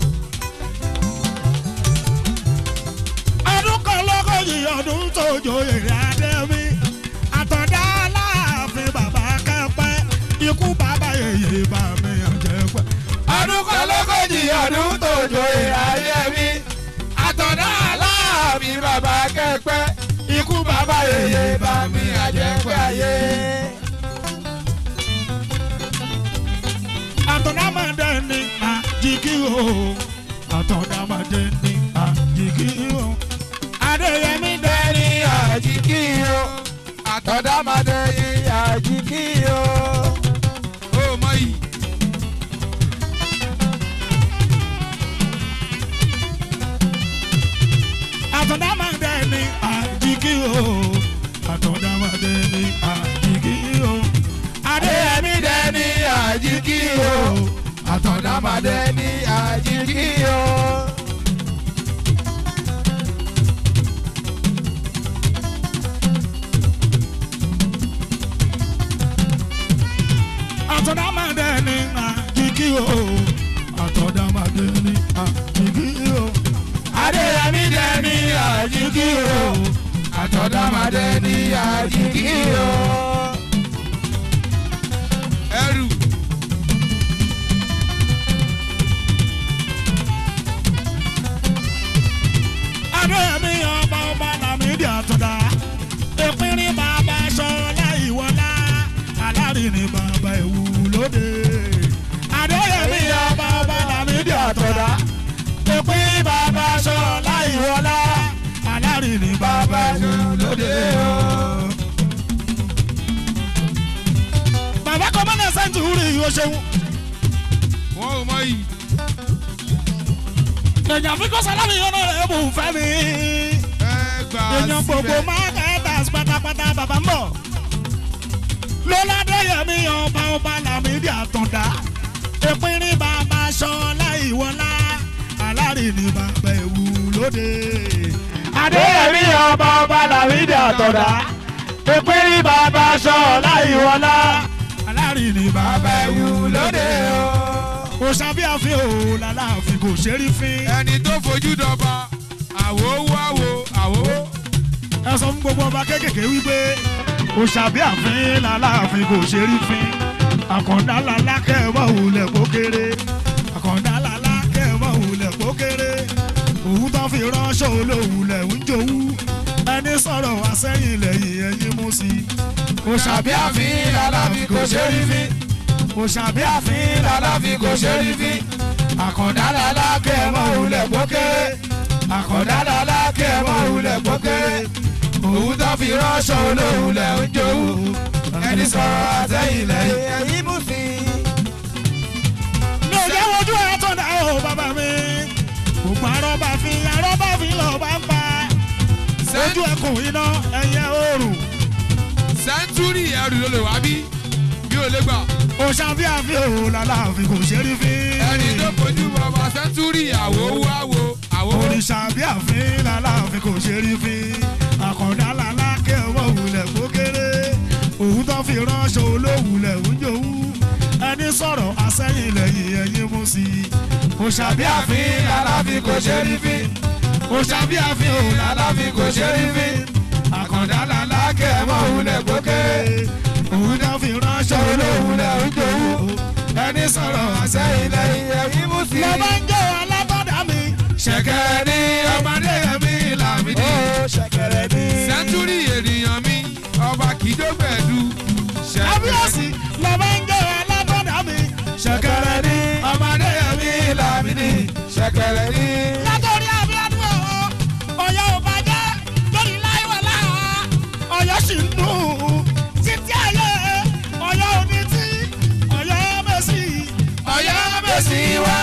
ọdún kan lọ́gọ́jì ọdún tó joyè adé mi àtọ̀dá aláàfin bàbá kẹ́pẹ́ ikú bàbá yèyé bá mi àjẹ́ pẹ́. ọdún kan lógójì ọdún tó joyè ayé mi àtọ̀dá aláàbí bàbá kẹ́pẹ́ ikú bàbá yèyé bá mi àjẹpẹ́ ayé. àtọ̀dá máa dẹ́ ní àjíkí o àtọ̀dá máa dẹ́ ní àjíkí o adéyẹmí dẹ́ ní àjíkí o àtọ̀dá máa dẹ́ ní àjíkí o. ó mọ yìí. àtọ̀dá máa dẹ́ ní àjíkí o àtọ̀dá máa dẹ́ ní àjíkí o adéyẹmí dẹ́ ní àjíkí o àtọ̀dá máa dẹ́ ní àjíkí o. àtọ̀dá máa dẹ́ ní àjíkí o àtọ̀dá máa dẹ́ ní àjíkí o adéyẹmí dẹ́ ní àjíkí o àtọ̀dá máa dẹ́ ní àjíkí o. ẹrù. adéyẹmí ọba ọba làmídìí àtọ̀dá ìpínrín bàbá sọlá ìwọlá alárìnrìn bàbá ìwú lóde adéyẹmí ọba ọba làmídìí àtọ̀dá ìpínrín bàbá sọlá ìwọlá alárìnrìn bàbá ìwú lóde o. o ṣeun. wọn ò mọ yìí. èèyàn fi kó sálámì yọ̀nà rẹ̀ bù fẹ́ mi. ẹ gbà èèyàn gbogbo síbẹ̀. marketers pátápátá bàbá ń bọ̀. lọ́ládẹ́yẹmí ọba ọba làmídìí àtọ̀dá. ìpínrín bàbá sọlá ìwọlá alárìnì bàbá ẹ̀wù lóde. adéyẹmí ọba ọba làwídìí àtọ̀dá pépérí bàbá sọ̀ọ́lá ìwọlá alárìnì bàbá ẹ̀wù lóde. kò sábì àfin o làlàáfin kò ṣe rí fín. ẹni tó fojú dọba àwo wáwo àwo. ẹ sọ fún gbogbo ọba kékèké wípé kò sábì àfin làlàáfin kò ṣe rí fín. àkàndá làlá kẹ́ẹ̀mọ́ òwúlẹ̀ kó kéré. àkàndá làlá kẹ́ẹ̀mọ́ òwúlẹ̀ kó kéré. òun tó fi ránṣọ olówùlẹ̀ ń jowú. ẹni sọ̀rọ̀ wá sẹ́yìn lẹ́yìn ẹ̀yìn mú sí i. kò sábì àfin làlàáfin kò ṣe rí fín. kò sábì àfin làlàáfin kò ṣe rí fín. àkàndá làlá kẹ́ẹ̀mọ́ òwúlẹ̀ kó kéré. àkàndá làlá kẹ́ẹ̀mọ́ òwúlẹ̀ kó kéré. òun tó fi ránṣọ olówùlẹ̀ ń jowú. ẹni sọ̀rọ̀ wá sẹ́yìn lẹ́yìn ẹ̀yìn mú sí i. mi ò jẹ́ wojú ẹ̀ tó dá o bàbá mi. ògùn arọ́bà fi arọ́bà fi lọ bá ń pa. ojú ẹkùn iná ẹyẹ oòrùn. sẹ́ńtúrì ẹrù ló lè wá bí bí ò lè gbà. òṣàbí àfi òun làlàáfin kò ṣe rí fi. ẹni tó fojú bọba sẹ́ńtúrì àwo wáwo àwo. òrìṣà bí àfin làlàáfin kò ṣe rí fi. àkàndá làlá kẹwọ́ òwúlẹ̀ kó kéré. òun tó fi ránṣọ olówùlẹ̀ ń jowú. ẹni sọ̀rọ̀ àsẹ́yìn lẹ́yìn ẹ̀yìn mú sí i. òṣàbí àfin làlàáfin kò ṣe rí fi. òṣàbí àfin òun làlàáfin kò ṣe rí fi. àkàndá làlá kẹwọ́ òwúlẹ̀ kó kéré. òun tó fi ránṣọ olówùlẹ̀ ń jowú. ẹni sọ̀rọ̀ àsẹ́yìn lẹ́yìn ẹ̀yìn mú sí i. lọ́ba ń jẹ́ alábọ́dà mi. ṣẹ̀kẹ̀rẹ̀ ní ọmọdé mi làmídì. ṣẹ̀kẹ̀rẹ̀ ní. sẹ́ńtúrì ènìyàn mi ọba kìdógbẹ̀dù. kábíyèsí lọ́ba ń jẹ́ alábọ́dà mi. ṣẹ̀kẹ̀rẹ̀ ní ọmọdé mi làmídì. ṣẹ̀kẹ̀rẹ̀ ní. látọ̀rí abíọ́dún ọ̀hún ọ̀yọ́ ò bàjẹ́ lórí láìwọ̀lá ọ̀yọ́ sì ń dùn títí ayé ọ̀yọ́ òní tí ọ̀yọ́ mẹ́sì ọ̀yọ́ mẹ́sì wá.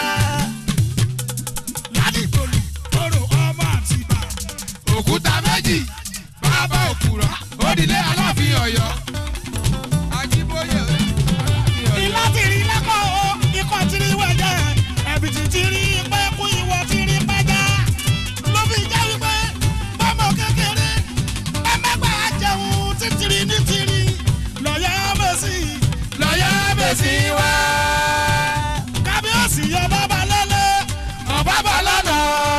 ládìgbòlù kóró ọmọ àtìbà. òkúta méjì bàbá òkúrọ̀ òdìlé aláàfin ọ̀yọ́. ajíbóyè aláàfin ọ̀yọ́. ìlà ti rí lẹ́kọ̀ọ́ o ikọ̀ ti rí wẹ̀jẹ̀ ẹ̀bìtì ti rí pẹ́ kú ìwọ ti rí pẹ́já ló fi jẹ́ wípé bọ́mọ kékeré ẹ mẹ́gbà jẹun títìrì ní tìrì lọ́yà mẹ́sì lọ́yà mẹ́sì wá. kábíyèsí ọba balẹ̀lẹ̀ ọba balẹ̀nà.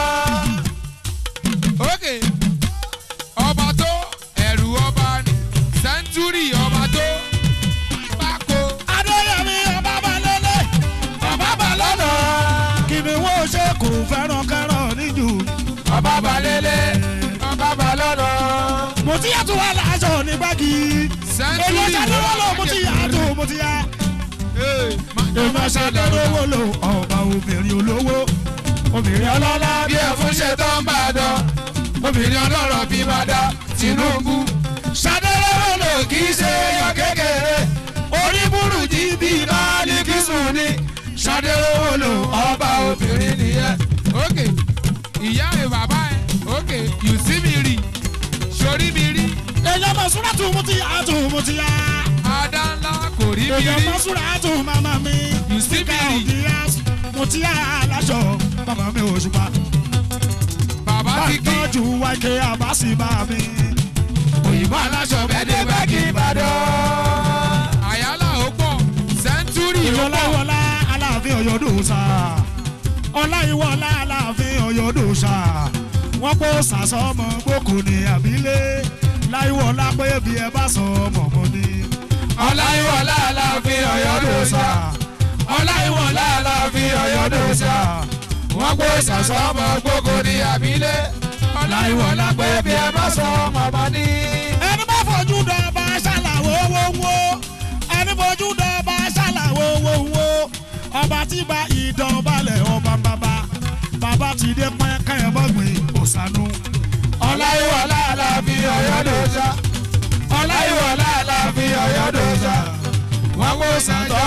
òkè ọba tó ẹ̀rù ọba ni sẹ́ńtúrì ọba tó pákó. adéyẹmí ọba balẹ̀lẹ̀ ọba balẹ̀nà. kìnìún ó ṣe kò fẹ́ràn kẹ́ràn níjù. ọba balẹ̀lẹ̀ ọba balọ̀nà. mo ti yàtọ̀ wà láṣọ ní báàgì. sẹ́ńtúrì èmi ṣàdéwọ́ lò mo ti yàtọ̀ mo ti yà. èmi ṣàdéwọ́ lò ọba obìnrin olówó. obìnrin ọlọ́lá bí ẹ̀fún ṣe tó ń bá a dán obìnrin ọlọ́rọ̀ bí máa dá Tinubu. ṣàdéwọ́ lò kì í ṣe èèyàn kékeré orí burújí bíi báálí kìsùn ni ṣàdéhùn lò ọba obìnrin nìyẹn. ókè ìyá rẹ̀ bàbá ẹ̀ ókè you see mi rí sórí mi rí èèyàn mọ̀ súnra tún mo ti yàtọ̀ mo ti yà. adá ńlá kò rí mi èèyàn rí mọ̀ súnra tún màmá mi. You see Síkà me. òkè yá mo ti yà láṣọ bàbá mi ò ṣùpá. bàbá bá ti kí tọ́jú wáìkẹ́ àbáṣì bá mi. òyìnbó aláṣọ bẹ́ẹ̀ dé báàgì ìbàdàn. àyálà ó pọ̀ sẹ́ńtúrì ó pọ̀ ìwọláwọlá aláàfin ọ̀yọ́dọ̀sà ọláìwọlá aláàfin ọ̀yọ́dọ̀sà wọ́n kó sàsọ́mọ gbókò ní àbílẹ̀ láìwọlá pé bí ẹ bá sọ ọmọ mọ́ ni. ọláyíwọlá aláàfin ọ̀yọ́dọ̀sà ọláyíwọlá aláàfin ọ̀yọ́dọ̀sà wọ́n gbé sàsọ́mọ gbogbo ní àbílẹ̀ ọláyíwọlá pé bí ẹ bá sọ ọmọ bá ní. ẹni bá fojú dọba ṣàlàwó wọ́wọ́ ẹni fojú dọba ṣàlàwó wọ́wọ́ ọba tí bá ìdánbalẹ̀ ọba bàbá bàbá ti dé pẹ́ẹ́kẹ́ ẹ̀ mọ́gbìn òsánú. ọláyíwọlá aláàfin ọ̀yọ́dọ̀sà ọláyíwọlá aláàfin ọ̀yọ́dọ̀sà wọ́n gbé sàtọ́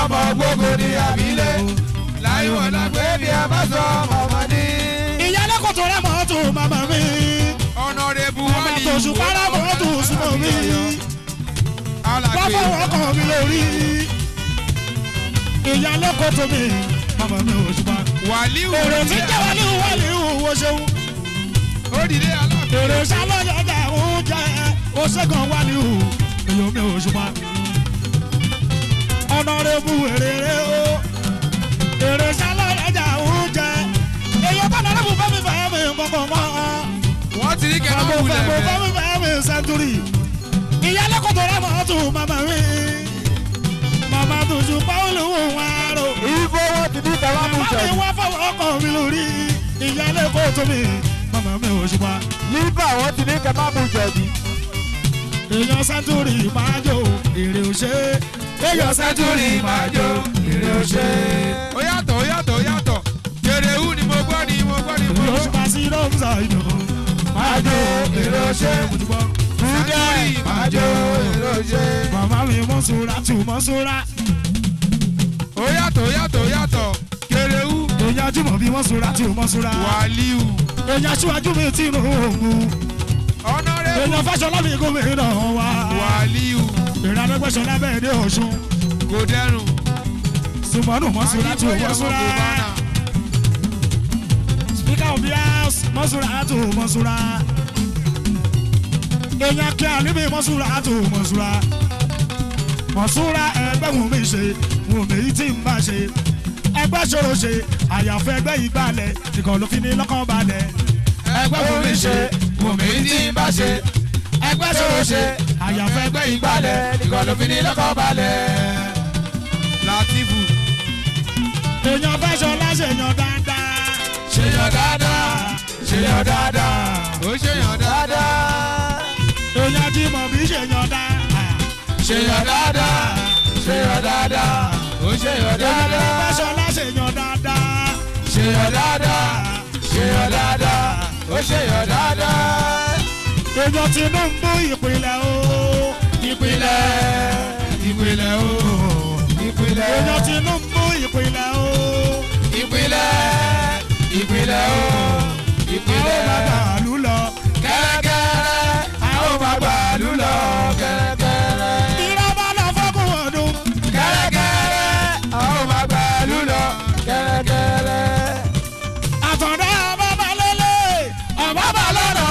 ọmọ gbogbo ní àbílẹ̀ láyé wọn la pé bí ẹ bá sọ ọmọ wọn ní. ìyálé kò tó rẹ̀ mọ́ tó màmá mi. ọ̀nàrẹ́bù ọmọ wálé tó sùn para mọ́ tó súnmọ́ mi. wọ́n fọwọ́ kàn mí lórí. ìyálé kò tó mi màmá mi ò ṣùgbọ́n. wàlíù èrè tí jẹ́ wàlíù wàlíù wo ṣeun. ó dìde aláàbò. èrè sálọ́yọ̀dà oúnjẹ oṣègùn wàlíù èyí mi ò ṣùgbọ́n. ọ̀nàrẹ́bù èrè o èrè sálọ́yọ̀dà oúnjẹ èyí ọ̀tọ̀ ọ̀nàrẹ́bù fẹ́mi fẹ́mi kọ̀ọ̀kan mọ́ wọ́n ti ní kẹ́lọ́ mo wulẹ̀ fẹ́ mo fẹ́. fẹ́ mi fẹ́ mi sẹ́ńtúrì. ìyálé kò tó rẹ̀ mọ́ tù màmá mi. màmá tó ju pàwọ́lù wò wá rò. ìfowó ti ní tẹ̀wá mú màmá jẹ. mi wá fọwọ́ ọkọ̀ mi lórí. ìyálé kò tó mi. màmá mi ò ṣùpá. nígbà wọn ti ní kẹ́ má mú jẹ̀bi. èèyàn sẹ́ńtúrì máa jó èrè òṣè. èèyàn sẹ́ńtúrì máa jó èrè òṣè. ó yàtọ̀ ó yàtọ̀ ó yàtọ̀ kèrèwú ni mo gbọ́ ni mo gbọ́ ni mo èrè gbọ́. òṣùpá sí rọ́ọ̀mùsà ìdò. máa jó èrè òṣè. mo ti gbọ́. Fúdẹ́ ìbàjọ́ èròjẹ́. màmá mi mọ́sùrà tù mọ́sùrà. ó yàtọ̀ ó yàtọ̀ ó yàtọ̀ kèrèwú èèyàn jùmọ̀ bí mọ́sùrà tù mọ́sùrà. wàlíù èèyàn aṣíwájú mi ti nù òògùn ọ̀nàrẹ́bù èèyàn fẹsọlá mi gómìnà wa wàlíù èèyàn arẹgbẹsọlá bẹẹ dé ọsùn kò dẹrùn. sùmọ́nù mọ́sùlá tù mọ́sùlá spika obi house mọ́sùlá tù mọ́sùlá èèyàn kí alíbi mọ́sùlá tù mọ́sùlá mọ́sùlá ẹgbẹ́ wù mí ṣe wù mí tí ń bá ṣe ẹgbẹ́ ṣòro ṣe àyàfẹ́ ẹgbẹ́ yìí gbalẹ̀ nìkan ló fi ní lọ́kàn balẹ̀ ẹgbẹ́ wù mí ṣe wù mí tí ń bá ṣe ẹgbẹ́ ṣòro ṣe àyàfẹ́ ẹgbẹ́ yìí gbalẹ̀ nìkan ló fi ní lọ́kàn balẹ̀. látìfù èèyàn fẹ́ sọ láṣẹyàn dáadáa ṣèyàn dáadáa ṣèyàn dáadáa ó ṣèyàn dáadáa. èèyàn tí mọ̀ bí ṣèyàn dáadáa ṣèyàn dáadáa ṣèyàn dáadáa ó ṣèyàn èèyàn dáadáa. fẹ́ sọ láṣẹyàn dáadáa ṣèyàn dáadáa ṣèyàn dáadáa ó ṣèyàn dáadáa. èèyàn Tinubu ìpínlẹ̀ o ìpínlẹ̀ ìpínlẹ̀ o ìpìlẹ̀ èèyàn Tinubu ìpínlẹ̀ o ìpìlẹ̀ ìpìlẹ̀ o àwọn ìpìlẹ̀ bàbá àlù lọ kẹ́rẹ́kẹ́rẹ́ àwọn bàbá lù lọ kẹ́rẹ́kẹ́rẹ́ ìrọ̀bà lọ fọ́kùn ọdún. kẹ́rẹ́kẹ́rẹ́ àwọn bàbá lù lọ kẹ́rẹ́kẹ́rẹ́. àtọ̀dá bàbá lélẹ̀ ọ̀bàbà lọ́nà.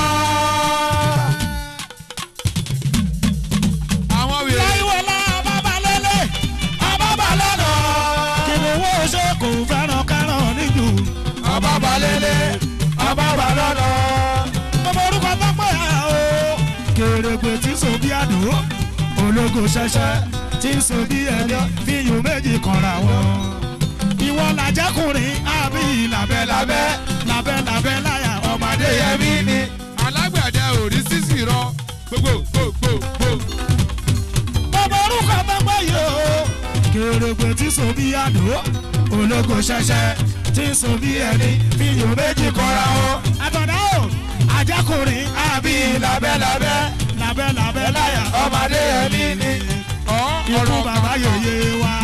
àwọn wèrè láìwọlá bàbá lélẹ̀ ọ̀bàbà lọ́nà. kìnìún ṣe kò fẹ́ràn kárọ̀ níjù. ọba balẹ̀lẹ̀ ọba balọ̀nà. gbogbo orúkọ tó pè á o. kèrègbè tí so bí àdó ológo ṣẹṣẹ tí so bí ẹni fíyùn méjì kanra wọn. ìwọ làjẹkùnrin àbí làbẹ́làbẹ́ làbẹ́làbẹ́ láyà ọmọdé yẹmí ni. alágbàdẹ òrí sísì rọ gbogbo gbogbo gbogbo. gbogbo orúkọ tó pè yìí o. kèrègbè tí so bí àdó ológo ṣẹṣẹ tí so bí ẹni fíyùn méjì kanra wọn. àtọ̀dá o àjẹkùnrin àbí làbẹ́làbẹ́ làbẹ́làbẹ́ láyà ọmọdé yẹmí ni. ikú bàbá yèyé wa.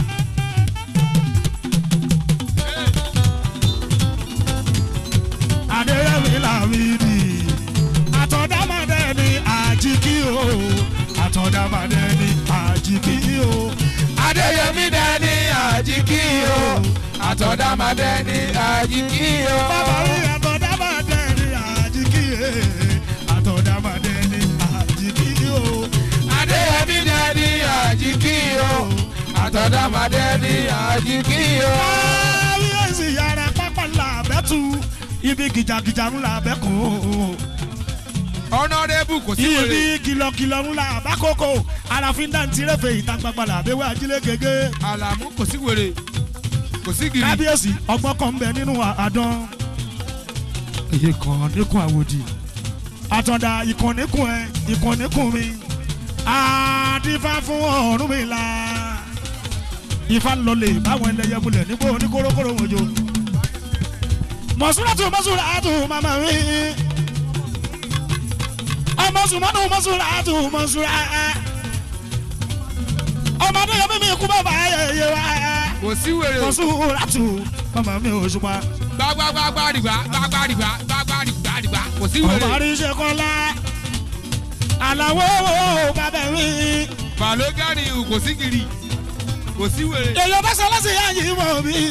adéyẹmí làwìdì àtọ̀dámadé ni àjíkí o àtọ̀dámadé ni àjíkí o. adéyẹmí dání àjíkí o àtọ̀dámadé ní àjíkí o. bàbá rí àtọ̀dámadé ni àjíkí o àtọ̀dámadé ni àjíkí o. adéyẹmí dání àjíkí o àtọ̀dámadé ní àjíkí o. káwíyèsí yàrá pápá làbẹ́tù ibi gìjàgìjà ńlá bẹ́kọ̀ ọ̀nàdébù kò sí ibi wèrè. kìlọ̀kìlọ̀ ńlá bákòókò àràfin dantí rẹ̀fẹ̀ ìta gbangba làbẹ́wẹ́ ajílẹ̀ gègé àlàmú kò sí wèrè kò sí gírì. kábíyèsí ọgbọ́n kan ń bẹ nínú àdán èyí kan níkun àwòdì àtọ̀dá ìkànnìkùn ẹ ìkànnìkùn mi àdìfá fún ọ̀run mi la ifá lọlẹ̀ báwọn ẹlẹ́yẹ múlẹ̀ nígbó oníkórókóró wọn jò mọ̀súrátù mọ̀súrátù màmá mi ọmọsùmọ́nù mọ̀súrátù mọ̀súrá ọmọdé yẹn mímí ikú bàbá ayẹyẹ wa. kò sí wèrè o. kò sùn látù màmá mi ò ṣùpá. gbàgbàgbàgbàdìgbà gbàgbàdìgbà gbàgbàdìgbà kò sí ọmọ wèrè. àríṣe kọ́lá àlàwọ̀ bàbá mi. balógani kò sí kiri kò sí wèrè. èèyàn bá sọ lọ́sẹ̀ yá yìí mọ̀ mí.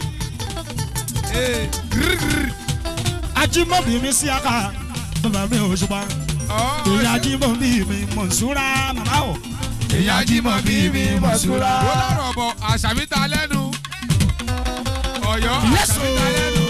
ajímọ̀bí mi sí aka bàbá mi ò ṣùpá. èèyàn ajímọ̀bí mi mọ̀nsúra màmá o. èèyàn ajímọ̀bí mi mọ̀nsúra. ó lọ́rọ̀ bọ̀ àṣàbí ta lẹ́nu. ọ̀yọ́ Yẹ́sù. àṣàbí ta lẹ́nu.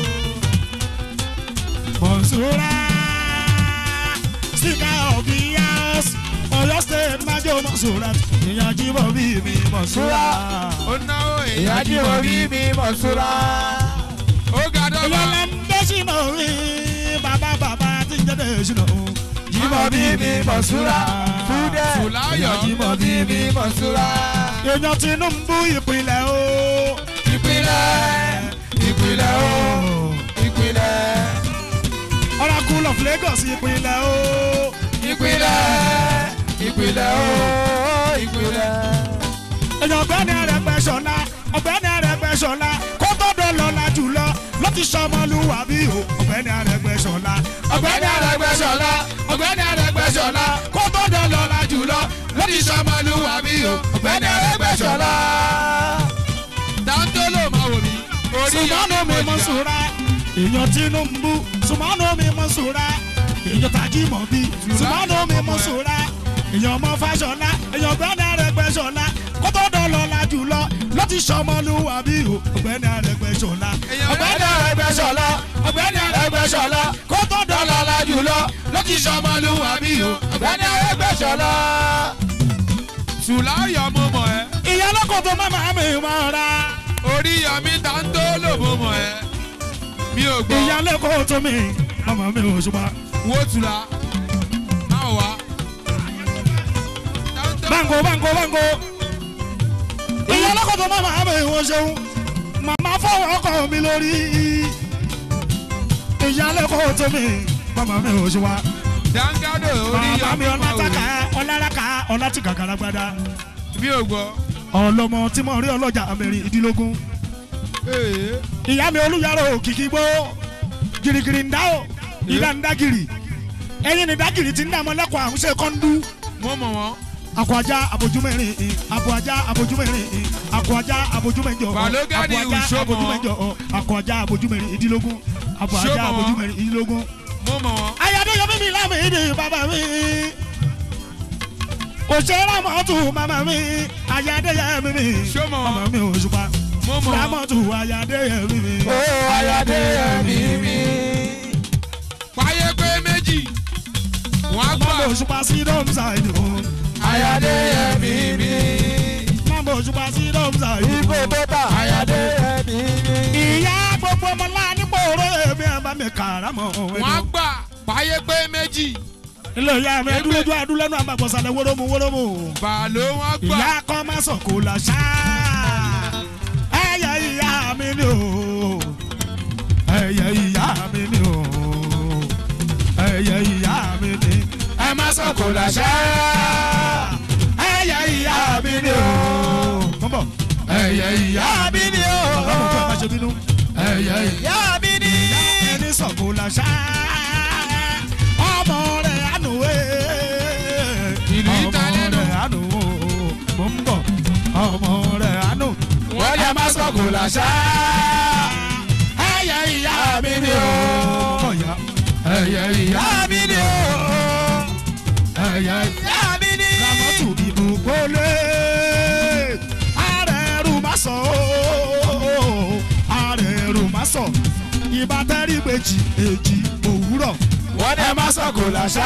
mọ̀nsúra. speaker of the house ọ̀yọ́ state májò mọ̀nsúra. èèyàn ajímọ̀bí mi mọ̀nsúra. ó náwó èyí ìyá jí mo bí mi mọ̀ súra. ó ga dọ́gba. èèyàn lẹ́ ń dé sínú rí bàbá bàbá tí ń jẹ́ sínú. jímọ̀ bí mi mọ̀ súra. fúdẹ̀ Fùláyọ̀. jímọ̀ bí mi mọ̀ súra. èèyàn tinubu ìpínlẹ̀ o. ìpínlẹ̀ ìpínlẹ̀ o ìpínlẹ̀ oracle of lagos ìpínlẹ̀ o. ìpínlẹ̀ ìpínlẹ̀ o ìpínlẹ̀. èèyàn ọ̀gbẹ́ni Arẹ́gbẹ́ṣọlá ọ̀gbẹ́ni Arẹ́gbẹ́ṣọlá kó gbọ́dọ̀ lọ́la jùlọ ló ti sọmọlúwàbí o ọ̀gbẹ́ni Arẹ́gbẹ́ṣọlá ọ̀gbẹ́ni Arẹ́gbẹ́ṣọlá ọ̀gbẹ́ni Arẹ́gbẹ́ṣọlá kó gbọ́dọ̀ lọ́la jùlọ ló ti sọmọlúwàbí o ọ̀gbẹ́ni Arẹ́gbẹ́ṣọlá. dáńtólò máa wò mí. orí sùmọ́nù mi mọ̀ sùúrà èèyàn tinubu sùmọ́nù mi mọ̀ sùúrà èèyàn tajimobi sùmọ́nù mi mọ̀ sùúrà èèyàn ọmọ fàṣọlá èèyàn ọ̀gbẹ́ni Arẹ́gbẹ́ṣọlá kó gbọ́dọ̀ lọ́la jùlọ ló ti sọmọlúwàbí o ọ̀gbẹ́ni Arẹ́gbẹ́ṣọlá ọ̀gbẹ́ni Arẹ́gbẹ́ṣọlá ọ̀gbẹ́ni Arẹ́gbẹ́ṣọlá kó gbọ́dọ̀ lọ́la jùlọ ló ti sọmọlúwàbí o ọ̀gbẹ́ni Arẹ́gbẹ́ṣọlá. sùláyọ̀ mo mọ̀ ẹ́. ìyá lọ́kọ̀ tó má máa mi máa ra orí yọmí dáńtólò mo mọ̀ ẹ́. mi ò gbọ́. ìyá lọ́kọ̀ tó mi ọmọ mi ò ṣùgbọ́n. wo tula. máa wá. bango bango bango ìyá lọ́kọ̀ tó má máa mi ò ṣeun màmá fọwọ́ ọkọ mi lórí ìyá lọ́kọ̀ tó mi ọmọ mi ò ṣùgbọ́n. dáńgádò orí màmá mi yọmí máa wò ọlátàkà mí. ọláraka ọlátìkàkàrà gbada mi ò gbọ́. ọlọmọ tí mo rí ọlọ́jà mẹ́rin ìdílógún Ee. ìyá mi olùyàrá òkìkí gbó girigiri ń dá o ìdá ń dá giri ẹyin ní dá giri ti ń dá mọ́lẹ́kọ̀ọ́ àwọn ṣe kọ́ńdú. mo mọ̀ wọ́n. akọjá abojúmẹ́rin akọjá abojúmẹ́rin akọjá abojúmẹ́jọ Balógani akọjá ìṣòmọ̀. abojúmẹ́jọ akọjá abojúmẹ́rin ìdílógún akọjá Ṣòmọ̀. abojúmẹ́rin ìdílógún. mo mọ̀ wọ́n. ayọ̀dẹ́yọ mímí lámì ìdí bàbá mi òṣèré mọ́tò màmá mi ayọ̀dẹ́yẹ mímí Ṣòmọ̀. màmá mi òṣùpá mo mọ̀ wọ́n. rámọ́tò ayọ̀dẹ́yẹ mímí. ó ayọ̀dẹ́yẹmí mi. páyé pé méjì. wọ́n á gbà. màmá òṣùpá sí dọ́mùsà ìdí òun. ayọ̀dẹ́yẹmí mi. màmá òṣùpá sí dọ́mùsà ìdí ibo òun. tó ta ayọ̀dẹ́yẹmí mi. ìyá gbogbo ọmọlá nípò oró èmi ẹ̀ bá mi kàrámọ̀ wọ́n á gbà. páyé pé méjì. ilé ìyá mi ẹdúlójú adúlẹ́nu àgbàgbọ́sálẹ̀ wórómù wórómù. bàálù wọ́n á gbà. ìyá kọ́ máa sọ kò là ṣá. ẹyẹ ìyá mi ni o. ẹyẹ ìyá mi ni o. ẹyẹ ìyá mi ni. ẹ má sọ kò là ṣá. ẹyẹ ìyá mi ni o. kọ́ńbọ̀. ẹyẹ ìyá mi ni o. bàbá mi kọ́ ẹ má ṣe bínú. ẹyẹ ìyá mi ni. ìyá ẹni sọ kò là ṣá. ọmọ rẹ̀ ànú ẹ̀. Ìlú yìí ta lẹ́nu. ọmọ rẹ̀ ànú mo ń bọ̀ ọmọ rẹ̀ ànú. wọ́n yẹ má sọ kò láṣá. ẹyẹ ìyá mi ni o. ọ̀yà ẹyẹ ìyá mi ni o. ẹyẹ ìyá mi ni. ramọ́tù ìbò gbólé àrẹ̀rù má sọ ooo àrẹ̀rù má sọ ìbátẹ́rì méjì èjì òwúrọ̀ wọ́n yẹ má sọ kò láṣá.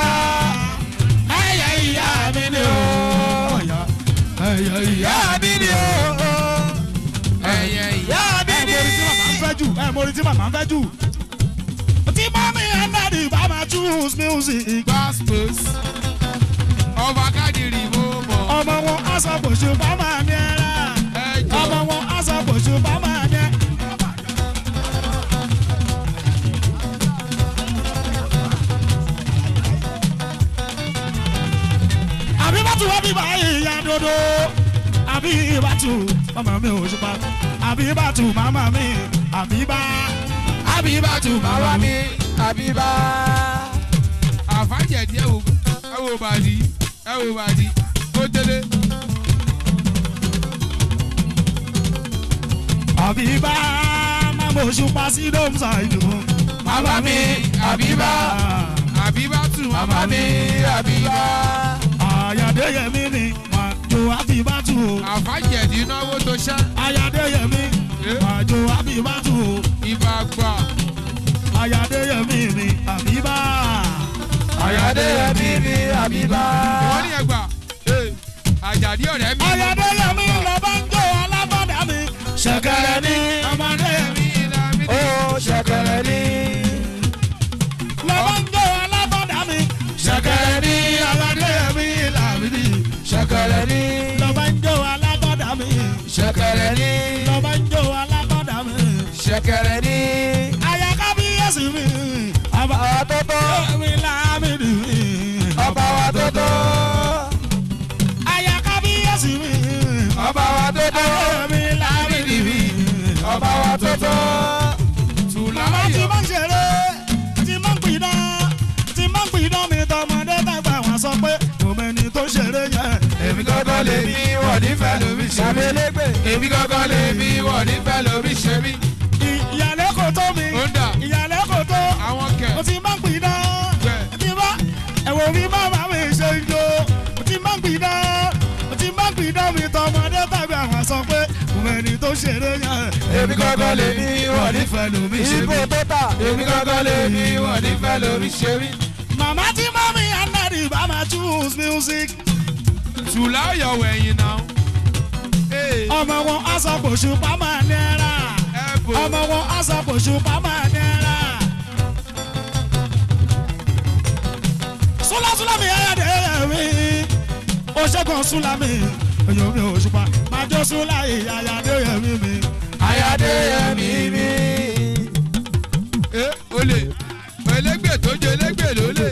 ẹyẹ ìyá mi ni o ọ̀yà ẹyẹ ìyá ìyá mi ni o. ẹyẹ ìyá. ìyá mi ẹ ni. mori tí màmá ń fẹ́ jù ẹ mori tí màmá ń fẹ́ jù. tí mọ́mí ẹ̀ náà ní bá máa choose music. gospels. ọba kádìrì mo mọ̀. ọmọ wọn aṣọ bòṣù bá máa ní ẹ̀rá. ẹ jọ. ọmọ wọn aṣọ bòṣù bá máa ní ẹ̀. àbí bá tún wá bí báyìí ìyá dodo. àbíbátù màmá mi ò ṣùpá àbíbátù màmá mi àbíbá àbíbátù màmá mi àbíbá. àfàjẹ̀dí ẹ wò ẹ wò bàdí ẹ wò bàdí ó délé. àbíbá màmá òṣùpá sí dómsà ìlú. màmá mi àbíbá àbíbá tù màmá mi àbíbá. àyàdéyẹmí ni màjò àbíbátù o. àfàjẹ̀dí náwó tó ṣá. àyàdéyẹmí màjò àbíbátù o. ibà gbà. àyàdéyẹmí ni àbíbá. àyàdéyẹmí ni àbíbá. wọ́n ní ẹgbà àjàdí ọ̀rẹ́ mi. àyàdéyẹmí lọ bá ń jó alábọ̀dá mi. ṣẹ̀kẹ̀rẹ̀ ni ọmọdéyẹmí ó ṣẹ̀kẹ̀rẹ̀ ní. lọ bá ń jó alábọ̀dá mi. ṣẹ̀kẹ̀rẹ̀ ní. àyàdéyẹmí làmìlì. ṣẹ̀kẹ̀rẹ̀ ní. lọ bá ń jó alábọ̀dá mi. ṣẹ̀kẹ̀rẹ̀ ní. lọ bá ń jó alábọ̀dá mi. ṣẹ̀kẹ̀rẹ̀ ní. àyà kábíyèsí mi. ọba wa tó tó. mi làmìlì mi. ọba wa tó tó. àyà kábíyèsí mi. ọba wa tó tó. mi làmìlì mi. ọba wa tó tó. Màmá tí máa ń ṣeré, tí máa ń pidán, tí máa ń pidán mi tọmọdé tàgbà wọn sọ pé mo mẹni tó ṣeré yẹn. èmi gángan lè mi wọ̀ nífẹ̀ẹ́ lómi ṣe mí. èmi gángan lè mi wọ̀ nífẹ̀ẹ́ lómi ṣe mí. Ìyàlẹ́ kò tó mi, ó ń dà. ìyàlẹ́ kò tó, àwọn kẹ̀. mo ti máa ń pidán, tí bá ẹ̀wọ̀n mi bàbá mi ṣe ń jó, mo ti máa ń pidán, mo ti máa ń pidán mi tọmọdé tàgbà wọn sọ pé mo mẹni tó ṣeré yẹn. èmi gángan lè mi wọ̀ nífẹ̀ẹ́ lómi ṣe mí. Ibo tó tà. èmi gángan lè mi wọ̀ nífẹ̀ẹ́ lómi ṣe mí. Màmá tí mọ́mí Anadi bá máa choose music. tùlá yọ̀wọ̀ ẹ̀yìn náà. ọmọ wọn aṣọ kòṣù pàmò náírà ọmọ wọn aṣọ kòṣù pàmò náírà. súlásúlámì ayáde mi oṣègùn súlámì èyàn mi òṣùpá máa jó súláyì ayáde mi mi. ayáde mi mi. ẹ olè elégbè tó jẹ elégbè ló lè.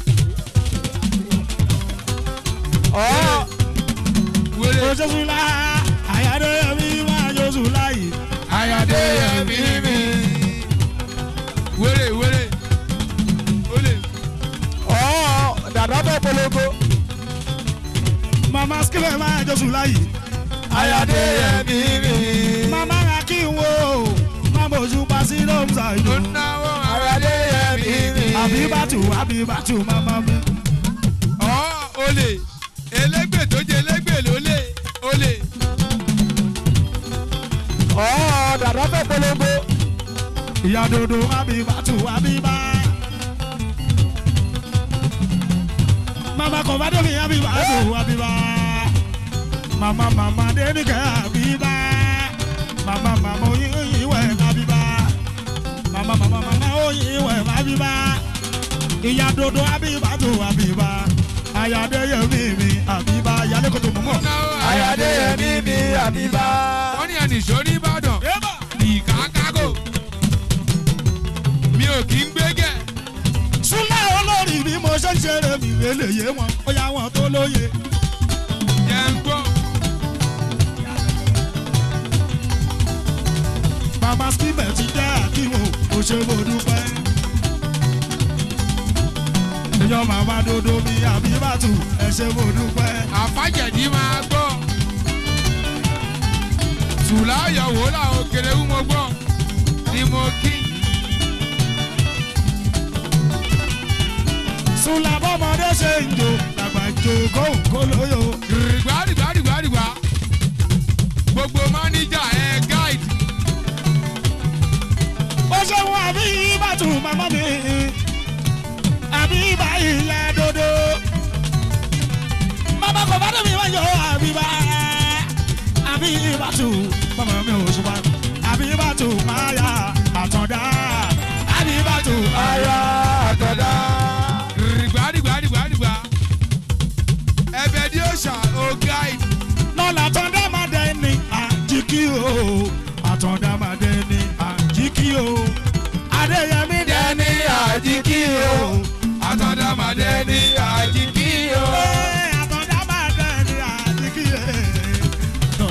oṣù súlá ayáde mi máa jó súláyì. ayáde mi mi. wéré wéré olè. ọ̀ dàdá bẹ́ẹ̀ polongo. mama skilẹ̀ máa jó súláyì. ayáde mi mi. mama ra kí n wo mama òṣùpá sí lóńsà ìlú. ayáde mi mi. àbíbátù àbíbátù mama mi. ọ̀ olè elégbè tó jẹ elégbè ló lè olè. ọ̀ dàdá bẹ́ẹ̀ polongo. ìyá dodo àbíbátù àbíbá. mama kọ̀mádé mi àbíbátù àbíbá. mama mama dénìkẹ́ àbíbá. mama mama oyin ìwẹ̀ àbíbá. mama mama mama oyin ìwẹ̀ àbíbá. ìyá dodo àbíbátù àbíbá. ayádéyẹmí mi àbíbá yálẹ́kọ̀tò mọ́mọ́. ayáde mi mi àbíbá. wọ́n ní ẹnì ìṣó ní ìbàdàn ìkákágò mi ò kí ń gbégẹ̀. súnlẹ̀ olórí bí mo ṣe ń ṣeré mi lélẹ̀yẹ wọn ó yá wọn tó lóye. jẹ́ ń gbọ́. Mama skimẹ̀ ti jẹ́ àkíwò ó ṣe mo dúpẹ́. Èèyàn màmá dodo mi àbíbàtù ẹ ṣe mo dúpẹ́. àfàjẹ̀dí máa gbọ́. tùlá yọ̀wò làwọn kèrèwú mo gbọ́ ni mo kí. Sùlà bọ́mọdé ṣe ń jò làgbà jò kóńkó lóyò. rìgbàrìgbàrìgbàrìgbà gbogbo máníjà ẹ gáìdì. Ó ṣe wọn àbíbàtù màmá mi. Àbíbà ilẹ̀ dodo. Màmá kò bá dé mi wá yọ àbíbà. Àbíbàtù màmá mi ò ṣùgbọ́n. Àbíbàtù máa yà àtọ̀dá. Àbíbàtù máa yà àtọ̀dá. rìgbàrìgbàrìgbàrìgbà ẹbẹ ni ó ṣà ó gáìdì. lọ́la tọ́ndá máa dẹ ní àjíkí o àtọ̀dá máa dẹ ní àjíkí o adéyẹmí dẹ ní àjíkí o àtọ̀dá máa dẹ ní àjíkí o. àtọ̀dá máa dẹ ní àjíkí o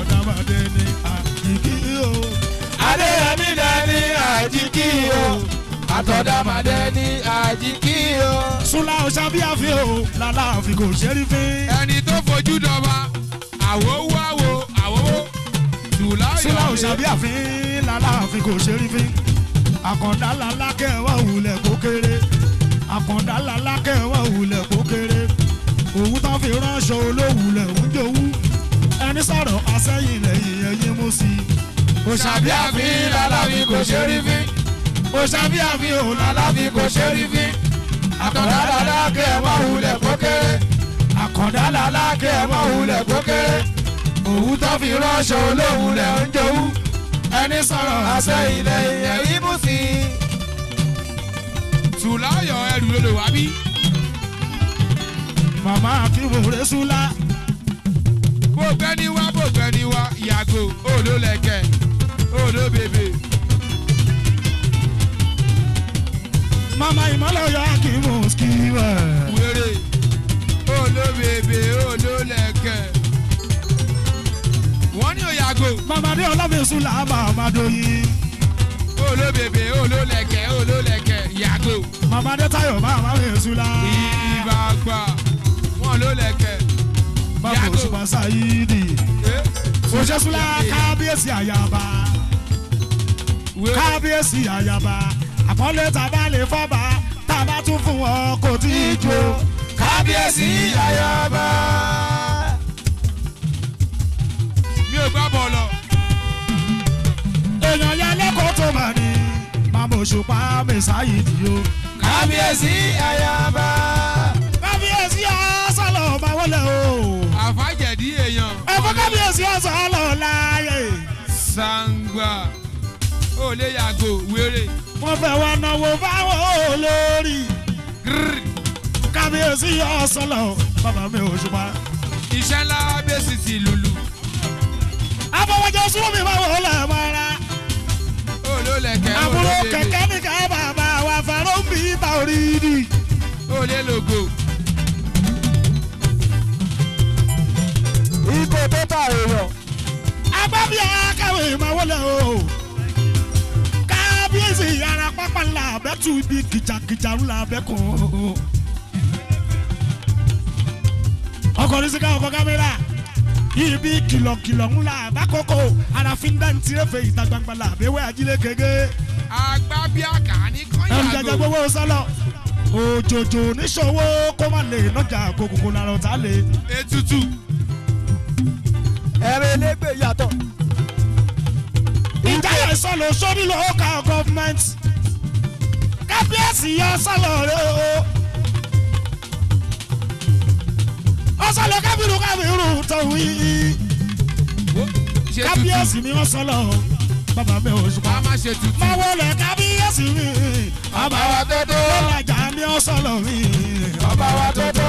àmàdé ní àjíkí o. sula ọ̀sàbíàfin o lálàáfin kò ṣe rí fín. ẹni tó fojú dọba àwòwò àwò àwòwò tùláyọ̀ sula ọ̀sàbíàfin lálàáfin kò ṣe rí fín. àkàndá lalákẹ́ wà wulẹ̀ kó kéré àkàndá lalákẹ́ wà wulẹ̀ kó kéré òwú tán fi ránṣọ olówulẹ̀ ń jowú ẹni sọ̀rọ̀ asẹ́yìn lẹ́yìn ẹ̀yìn mú sí i. òṣàbíàfin làlàfin kò ṣe rí fín. òṣàbíàfin ò làlàfin kò ṣe rí fín. àkàndá làlákẹ́ ẹ̀ mọ́ wulẹ̀ kó kéré. àkàndá làlákẹ́ ẹ̀ mọ́ wulẹ̀ kó kéré. òwú tó fi ránṣọ olówulẹ̀ ń jowú. ẹni sọ̀rọ̀ àṣẹyìn lẹ́yìn ẹ̀yìn mú sí i. tùláyọ̀ ẹrù ló lè wá bí. màmá akínwòrè sula bó gbẹ́ni wá bó gbẹ́ni wá yàgò òòló lẹ̀kẹ̀ òòló bèbè. màmá ìmọ̀lẹ́yọ̀ akínwò skiwẹ̀. wéré òòló bèbè òòló lẹ̀kẹ̀. wọ́n ní òyàgò màmá ní ọlọ́fin sula màmá doyin. òòló bèbè òòló lẹ̀kẹ̀ òòló lẹ̀kẹ̀ yàgò. màmá ní tayo màmá mi sula. ìbàgbà wọ́n ló lẹ̀kẹ̀. bàbá òṣùpá sáyidi. òṣè sula kábíyèsí àyàbá. kábíyèsí àyàbá. àpọ́nlé tàbá lè fọ́ba tàbá tún fún wọn kò tí ì jó. kábíyèsí àyàbá. mi ò gbá bọ̀ lọ. èèyàn yẹn lẹ́kọ̀ọ́ tó mà ní. màmá òṣùpá mi sáyidi o. kábíyèsí àyàbá. kábíyèsí ọ̀sán máa wọlé o. àfàjẹ̀dí èèyàn. ẹ̀fọ́ kábíyèsí ọ̀sán lọ láàyè. sangba ó lè yàgò wéré. wọ́n fẹ́ wá náwó fáwọn olórí. kábíyèsí ọ̀sán lọ bàbá mi ò ṣùpá. iṣẹ́ ńlá bẹ́sì ti lùlù. afọwọ́jọ súnmọ́ mi máa wọlé mọ́ra. ó ló lẹ̀kẹ́ ó ló àbúrò bèbè. kẹ̀kẹ́ nìkan bàbá wa fẹ́ràn bí ibà orí ni. ó lè lògò. Ibo tó bá èèyàn. agbábí akáwé máa wọlé o. kábíyèsí ara pápá ńlá abẹ́tù ibi kìjàkìjà ńlá abẹ́kùn. ọkọ̀ ní sika ọkọ̀ kámẹ́rà ibi kìlọ̀kìlọ̀ ńlá abákòókò àràfin dáńtìrẹ́fẹ̀ ìta gbangba la àbẹ̀wẹ̀ ajílẹ̀ gẹ́gẹ́. agbábíàkà ní ẹrù jẹjẹ kọ́nyàgò. gbowó sálọ òjòjò níṣòwò kó má lè nọjà kókòkò lára ọ̀tá lè. ètùtù. Ẹ̀rọ elégbè yàtọ̀. ìjà yẹn sọlọ sórí local government kábíyèsí yọ sọlọ rẹ o. ọsọlọ kábírù kábírù tọ̀hún yìí ṣe kábíyèsí ni wọ́n sọlọ bàbá mi ò ṣùpá. a máa ṣe tutù. máa wọlé kábíyèsí mi ọba wa tó tó. lọ́làjà ni ó sọlọ mi. ọba wa tó tó.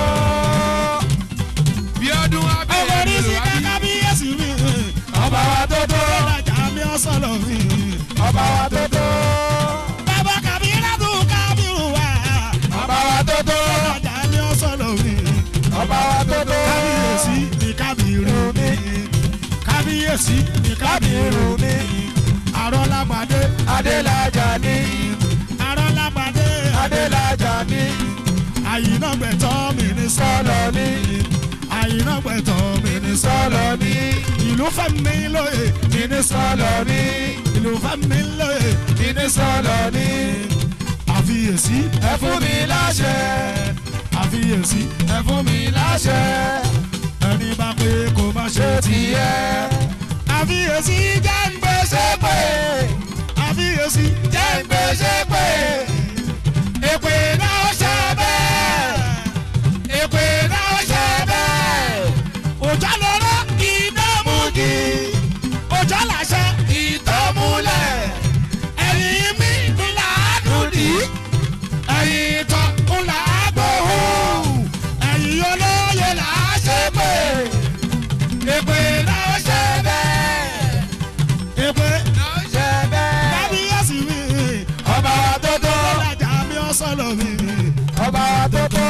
bí ọdún wa ọmọ bẹ̀rẹ̀ ní ló sí wá bí. kábíyèsí mi. ọba wa tó tó. lọ́làjà ni ó sọlọ mi. ọba wa tó tó. bàbá kàbírà tún kábírù wá. ọba wa tó tó. lọ́làjà ni ó sọlọ mi. ọba wa tó tó. kábíyèsí ni kábírù mi. kábíyèsí ni kábírù mi. àrọ́lágbàdé adélájà ní. àrọ́lágbàdé adélájà ní. àyínágbẹ̀tọ́ mi ní sọ́lọ ní. àyínágbẹ̀tọ́ mi ní sọ́lọ sọlọ ní. ìlú fẹ́mi lóye mi ní sọ́lọ sọlọ ní. ìlú fẹ́mi lóye mi ní sọ́lọ ní. àfiyèsí ẹ fún mi láṣẹ. àfiyèsí ẹ fún mi láṣẹ. ẹni bá pé kó má ṣe ṣé ti tiẹ̀. àfiyèsí jẹ́ ń gbèsè pé àfiyèsí jẹ́ ń gbèsè pé. èpè náà ṣe bẹ́ẹ̀ èpè náà ṣe bẹ́ẹ̀ òjò lọ́rọ́ iná mú kí òjò làṣẹ ìtọ́múlẹ̀ ẹ̀yìn mi ńlá dùdí ẹ̀yìn ìtọ́ ńlá gbòòhùn ẹ̀yìn olóye là á ṣe pé èpè náà ṣe bẹ́ẹ̀ èpè náà ṣe bẹ́ẹ̀. kábíyèsí mi ọba wa tó tó. ọlọ́jà mi ọ̀sọ́lọ̀ mi. ọba wa tó tó.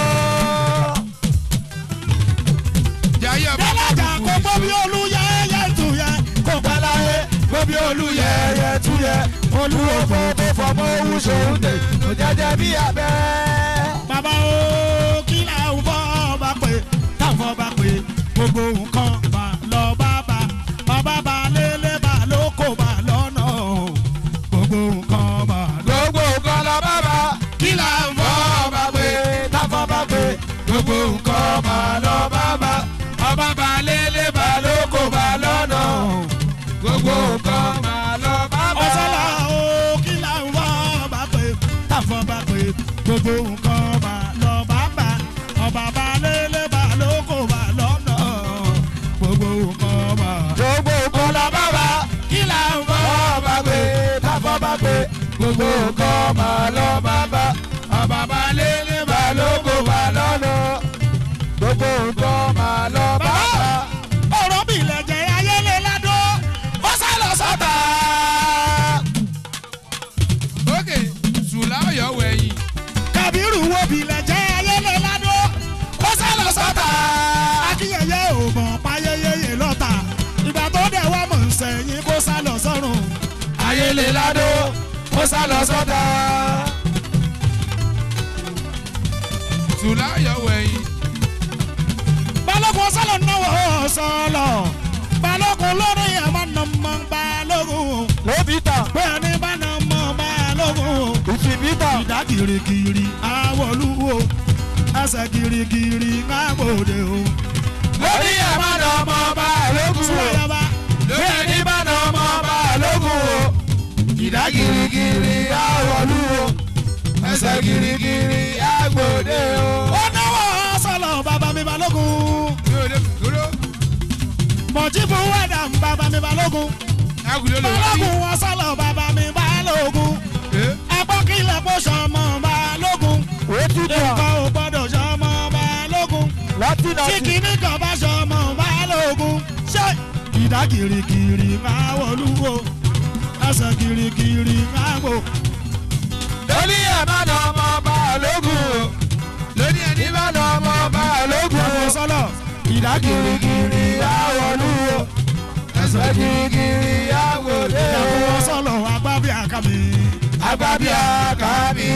jayé ọba Dọ́lájà kò gbọ́ bí olúyẹyẹ tún yẹ. Kò pẹ́ láyé gbọ́ bí olúyẹyẹ tún yẹ. Olúwo fò tó fò fọmọ owó ṣòun tè kò jẹjẹ bí abẹ́. bàbá o kí là ń fọ́ ọba pé táwọn ọba pé gbogbo nǹkan bá lọ bá bá ọba bá lélẹ̀ bá lóko bá lọ́nà gbogbo nǹkan bá lọ. gbogbo nǹkan lọ bá bá kí là ń fọ́ ọba pé táfọ́ bá pé gbogbo nǹkan bá lọ bá bá ọba bá lélẹ̀ bá lóko bá lọ́nà gbogbo nǹkan bá lọ bá bá. ọ̀sọ́lá o kí là ń fọ́ ọba pé táwọn ọba pé gbogbo nǹkan bá lọ bá bá ọba bá lélẹ̀ bá lóko bá lọ́nà gbogbo nǹkan bá. gbogbo nǹkan lọ bá bá kí là ń fọ́ ọba pé táfọ́ bá pé gbogbo nǹkan bá lọ bá bá ọba bá lélẹ̀ bá lóko bá lọ́nà gbogbo nǹkan bá lọ bá bá. ọ̀rọ̀ bí ilẹ̀ jẹ́ ayélé ládó ó sá lọ sọ́tà. ókè sùlá ọ̀yọ́ wẹ̀yìn. kàbírù wo bí ilẹ̀ jẹ́ ayélé ládó ó sá lọ sọ́tà. akínyẹ̀yẹ ò mọ̀ páyéyéyé lọ́tà ìgbà tó dẹ̀ wá mọ̀ ń sẹ́yìn kó sá lọ sọ́run. ayélé ládó ó sá lọ sọ́tà. sùlá ọ̀yọ́ wẹ̀yìn. balógun sálọ náwó sọlọ balógun lórí ẹ̀ máa nà mọ́ balógun. lóbi tà bẹ́ẹ̀ ni bá nà mọ́ balógun. ìfìbí tà ìdá kirikiri awolúwo ẹsẹ̀ kirikiri ńlágbòde o. lórí ẹ̀ má nà ọmọ ọba lógún o Súwáyábá lórí ẹni bá nà ọmọ ọba lógún o ìdá girigiri àwọlú o ẹsẹ̀ girigiri àgbòde o. ó náwó sọlọ bàbá mi balógun. mi ò lè dúró. mọ̀jíbù wẹ̀dà ń bàbá mi balógun. agùlẹ̀ ló wá balógun wọn sọlọ bàbá mi balógun. ẹgbọ́n kí ilẹ̀ kó sọmọ balógun. òtítọ́ nǹkan ò gbọ́dọ̀ sọmọ balógun. láti tí nàti kìíní kan bá sọmọ balógun. ṣé ìdá kirikiri máa wọlúwo ẹsẹ̀ kirikiri máa gbò. lórí ẹ̀ má nà ọmọ ọba lógún o lórí ẹni bá nà ọmọ ọba lógún ọmọ o sọlọ ìdá girigiri àwọlú o ẹsẹ̀ girigiri àgbòde o. ìyàwó sọlọ agbábí àkàmì. agbábíà kábí.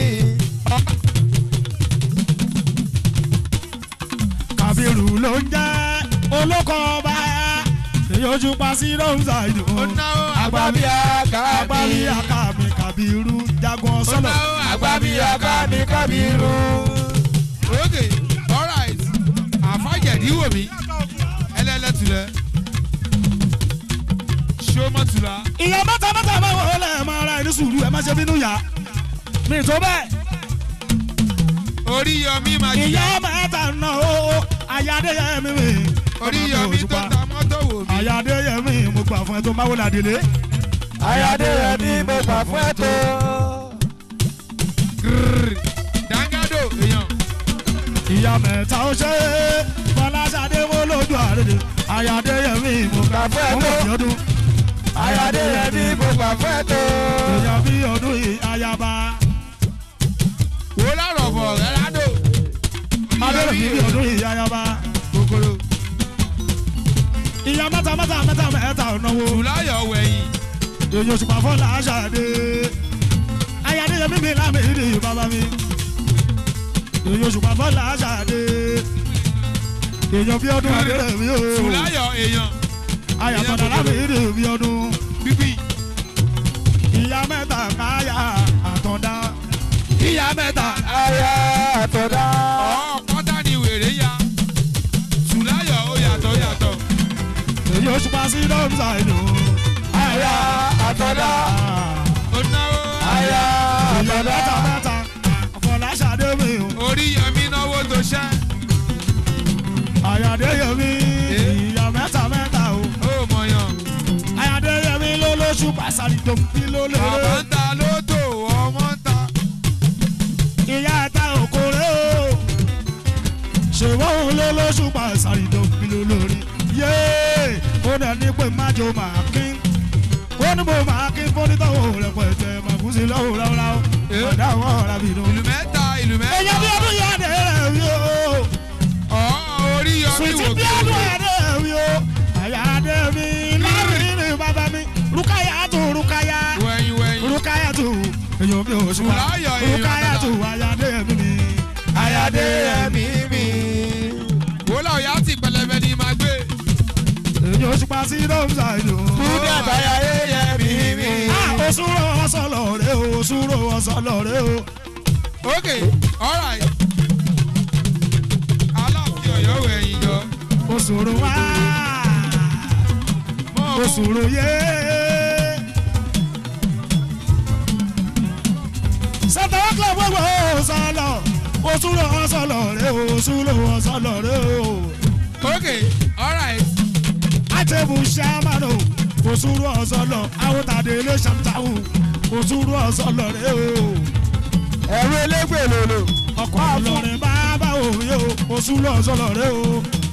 kàbírù ló ń jẹ́ olóko ọba èyí ojú pa sí rọ́ǹsà ìdò. ó náwó agbábíà kábí. agbábí àkàmì kàbírù jagun ó sọlọ. náwó agbábíà kábí kábírù. ókè alright àfàjẹ̀dí wò mí ẹlẹ́lẹ́tulẹ̀ ṣọ́mọ́tula ìyá mẹ́ta mẹ́ta máa wọ̀ ọ́ lẹ̀ máa ra ẹni sùúrù ẹ má ṣe bínú yá. mi tó bẹ́ẹ̀ orí yọmí máa jìyà ìyá mẹ́ta náà ó ayáde yẹ mi mi. orí yọmí tó ta mọ́tò wò mí. ayáde yẹ mi mo gbà fún ẹ tó máwó ládìlé. ayáde rẹ̀ ní mo gbà fún ẹ tó. Grrr. dangado èèyàn ìyá mẹ́ta ó ṣe é fọláṣadé wo lójú àrèdè ayáde yẹ mi mo gbà Gbà fún ẹ fún tó. òbí ọdún. ayáde rẹ̀ ní mo gbà fún ẹ tó. èèyàn bí ọdún yìí ayaba wò lọ́rọ̀ bọ̀ rẹ́rádò abẹ́rẹ́ bí ọdún yìí ayaba kòkòrò ìyá mẹ́ta mẹ́ta mẹ́ta mẹ́ta ọ̀nàwó tùláyọ̀ wẹ̀yìn èyí oṣù pàfọ́ làásàdé ayáde yẹ mímí lámì ìdí bàbá mi èyí oṣù pàfọ́ làásàdé èèyàn bí ọdún abẹ́rẹ́ mi o tùláyọ̀ èèyàn ayàtọ̀dà lámì ìdí bí ọdún bíbí ìyá mẹ́ta káyà àtọ̀dá ìyá mẹ́ta ayá àtọ̀dá. ọ̀pọ̀tà ni wèrè ya tùláyọ̀ ó yàtọ̀ yàtọ̀ èyí oṣù pa sí dọ́mùsà ìlú ayá àtọ̀dá. ó náwó ayá ìyá àtọ̀dá. mẹ́ta mẹ́ta fọláṣadé mi o orí yọmí náwó tó ṣẹ́ ayàdéyẹmí ìyá mẹ́ta mẹ́ta o ó mọ̀yàn ayàdéyẹmí ló lóṣù pàṣàlì tó ń fi ló lé bàbá ń ta lódò ọmọ ń ta ìyá ẹ̀ta òkòrè o ṣèwọ́n ló lóṣù pàṣàlì tó ń fi ló lórí yéé ó dẹ̀ ní pé májò máa kín ó ní mo máa kín fọ́nítọ́wọ́ rẹpẹtẹ màkúsí lọ́wọ́ ráúráú ọ̀dà àwọn ọ̀rá bìnú. ìlú mẹ́ta ìlú mẹ́ta èyàn bí ọdún yá dé rẹ̀ wí o. ọ̀ orí yọmí Sweetie wò bí kéré ọdún ẹ̀dẹ̀ mi o. Àyà dé mi láàrin ní bàbá mi. Rukaya tó Rukaya. wẹ̀yìn wẹ̀yìn Rukaya tó sí dọ́mùsà ìlú. kúdà táyà yéyẹ mímí. òṣùrò ọ̀sọ̀lọ̀ rẹ̀ o òṣùrò ọ̀sọ̀lọ̀ rẹ̀ o. ok alright aláàfin ọ̀yọ́ wẹ̀ ẹ̀yìn jọ. òṣùrò wá òṣùrò yé. sátán kílọ̀ gbogbo ọ̀sọ̀lọ̀ òṣùrò ọ̀sọ̀lọ̀ rẹ̀ o òṣùrò ọ̀sọ̀lọ̀ rẹ̀ o. ok alright àtẹ̀bù sàmánù òṣùrò ọ̀sọ̀lọ̀ àwòtàdé ilé ṣàmùtàwù òṣùrò ọ̀sọ̀lọ̀ rẹ̀ o. ẹ̀rù elégbè lòlò. ọkọ̀ ọlọ́rin bàbá òun yóò òṣùrò ọ̀sọ̀lọ̀ rẹ̀ o.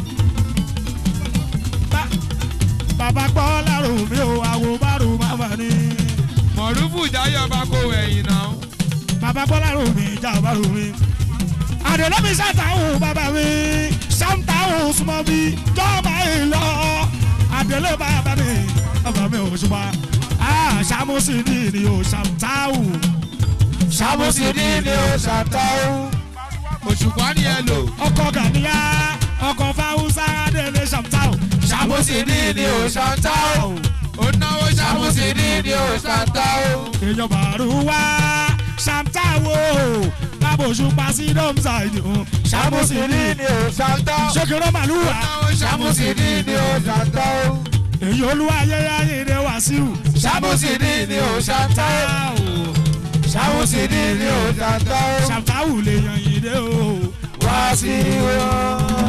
Bá- bàbá gbọ́ lárò mi ò àwò márùn bàbá ni. mọ̀rúfù jáyọ̀ bá kó ẹ̀yìn náà. bàbá gbọ́ lárò mi ìjà bàrò mi. àdèlè mi sàtàwù bàbá mi sàǹtàwù súnmọ́ mi jọba ìlọ. àdèlè bàbá mi bàbá mi ò ṣùgbọ́n sàmúsì ní ni ò sàǹtàwù. sàmúsì ní ni ò sàǹtàwù. òṣùpá ni ẹ lò. ọkọ̀ gàníyà ọkọ̀ fáwùsà délé sàǹtàwù. sàmúsì ní ni ò sàǹtàwù. ó náwó sàmúsì ní ni ò sàǹtàwù. èèyàn bàrú wá sàǹtàwù kábòsù pàṣẹ dọ́mùsà ìdí o. sàmúsì ní ni ò sàǹtàwù. ṣèkèrè màlúwà. sàmúsì ní ni ò sàǹtàwù. èyí olúwa ayẹyẹ ayẹyẹ wàsíù. sàmúsì ní ni ò sàǹtàwù. sàmúsì ní ni ò sàǹtàwù. sàǹtàwù lè yan yìí dé o. wá sí wọn.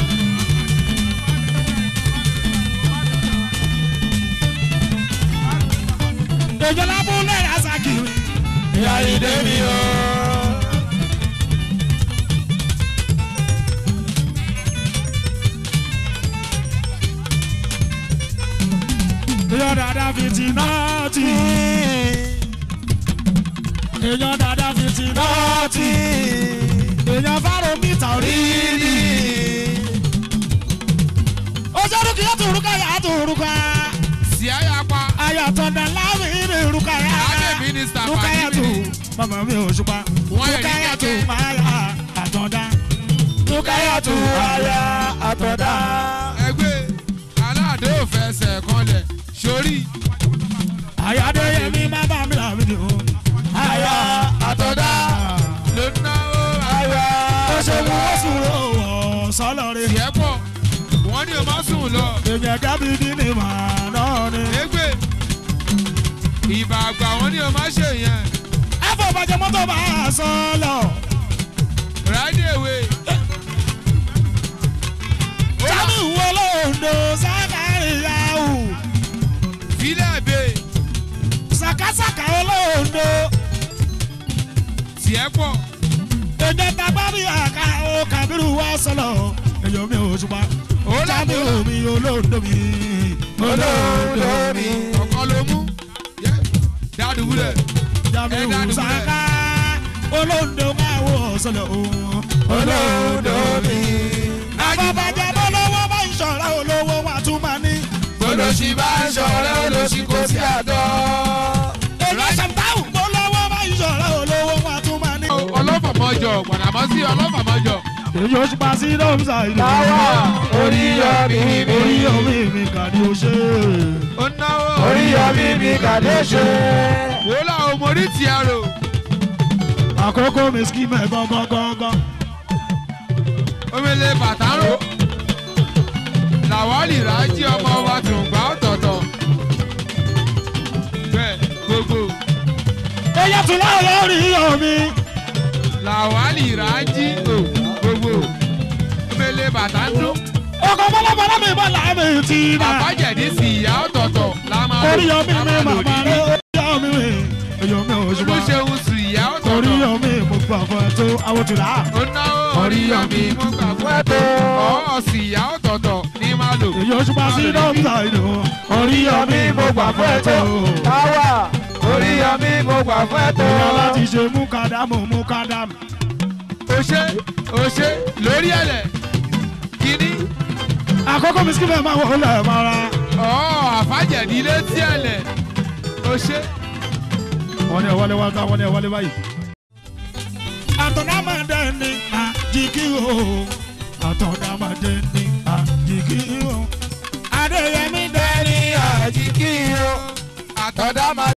èjọ lábúlé rasakiri. ìyá ìdè mi o. èèyàn dada fìtì náà tì. èèyàn dada fìtì náà tì. èèyàn fáró mítà orí ni. ojú dúkìá tó rúkà yà tó rúkà. sì á yà pa. ayàtọ̀ dà láàmì ní rúkà yà. adé mínísítà rúkà yà tó fàdí bàbá mi ò ṣùpá. Wọ́n lè rúkà ní yà tó kẹ́kẹ́. máa yà àtọ̀dá. rúkà yà tó àyà àtọ̀dá. ẹgbẹ́ aláàdé ò fẹsẹ̀ kanlẹ̀ sórí. àyàdé yẹmi má bá mi làmì ni o. àyà àtọ̀dá. ló náwó àyà ó ṣe mú wọ́n sùn lọ́wọ́ sọ́lọ́rin. tiẹ̀ pọ̀ wọ́n ní o má sùn lọ. èèyàn dábìdì ni màá náà ni. ẹgbẹ́ ìbà àgbà wọ́n ní o má ṣe yẹn. ẹ fọ bàjẹ́ mọ́tò bá a sọ lọ. ráìdì èwe. sábì wo lóńdó sákàrí yahoo. fílẹ̀ bè sàkásàkà olóńdó. tiẹ̀ pọ̀ èdè tagbárí àká o kàbírù wá sọlọ. èyàn mi ò ṣùpá. Ó là sábì bó. omi olóńdó mi. olóńdó mi. ọ̀kan ló mú. Yẹ, dádùbúlẹ̀. jàmí Ẹ dá ò dùbúlẹ̀. sàká. olóńdó máa wọ sọlọ. olóńdó mi. àbàbàjẹ́ bọ́lọ́wọ́ bá ń ṣọ̀rọ̀ olówó wa tún máa ní. olóṣì bá ń ṣọ̀rẹ́ olóṣì kò sí àtọ́. èyí ṣàǹtàwù bọ́lọ́wọ́ bá ń ṣọ̀rọ̀ olówó wa tún máa ní. ọlọ́fàmọ́jọ gbàdàmọ́sí ọlọ́fàmọ́jọ. èyí oṣù pa sí dọ́mùsà ìlú. Táwa oríyọmí mi. oríyọmí mi kà ní o ṣe. ó náwó. oríyọmí mi kàdé ṣe. wò ó làwọn mórí ti àrò. àkókò mi ski mẹ́ gángan gángan. omele bàtà ń rò. làwálì rájí ọmọ wa tún gbà ọ̀tọ̀ọ̀tọ̀. bẹ́ẹ̀ gbogbo èyí tún láwọn oríyọmí. làwálì rájí o gbogbo omele bàtà ń dún. ọkọ̀ bọ́lọ́bọ́lọ́ mi bọ́ làmì tí bá. àbájẹ̀dí sí ìyá ọ̀tọ̀ọ̀tọ̀ la máa lò. oríyọmí la mi máa lò màmá ní. rẹ̀ oríyọmí mi. èyí mi ò ṣùgbọ́n. olùṣeun sí ìyá ọ̀tọ̀ọ̀tọ̀. oríyọmí mo gbà fún ẹ tó awotula. ó náwó oríyọmí mo gbà fún ẹ tó. ọ̀ọ́ sí ìyá ọ̀tọ̀ọ̀tọ̀ ní máa lò. èyí oṣù pa sí dọ́mùsà ìlú. oríyọmí mo gbà fún ẹ tó. Táwa oríyọmí mo gbà fún ẹ tó. èèyàn láti ṣe mú kádàmù mú kádàmù. òṣè òṣè lórí ẹ̀lẹ̀ kínní. àkókò mi ski mẹ́ máa wọ̀ ọ́ lẹ̀ mọ́ra. ọ̀ọ́ àfàjẹ̀dí létí ẹ̀lẹ̀ òṣè. wọ́n ní ẹ̀ wọlé wá ká wọ́n ní ẹ̀ wọlé báyìí. àtọ̀dámọ̀dé ni àjìkí o àtọ̀dámọ̀dé ni àjìkí o adéyẹmí dé bọ̀dá máa.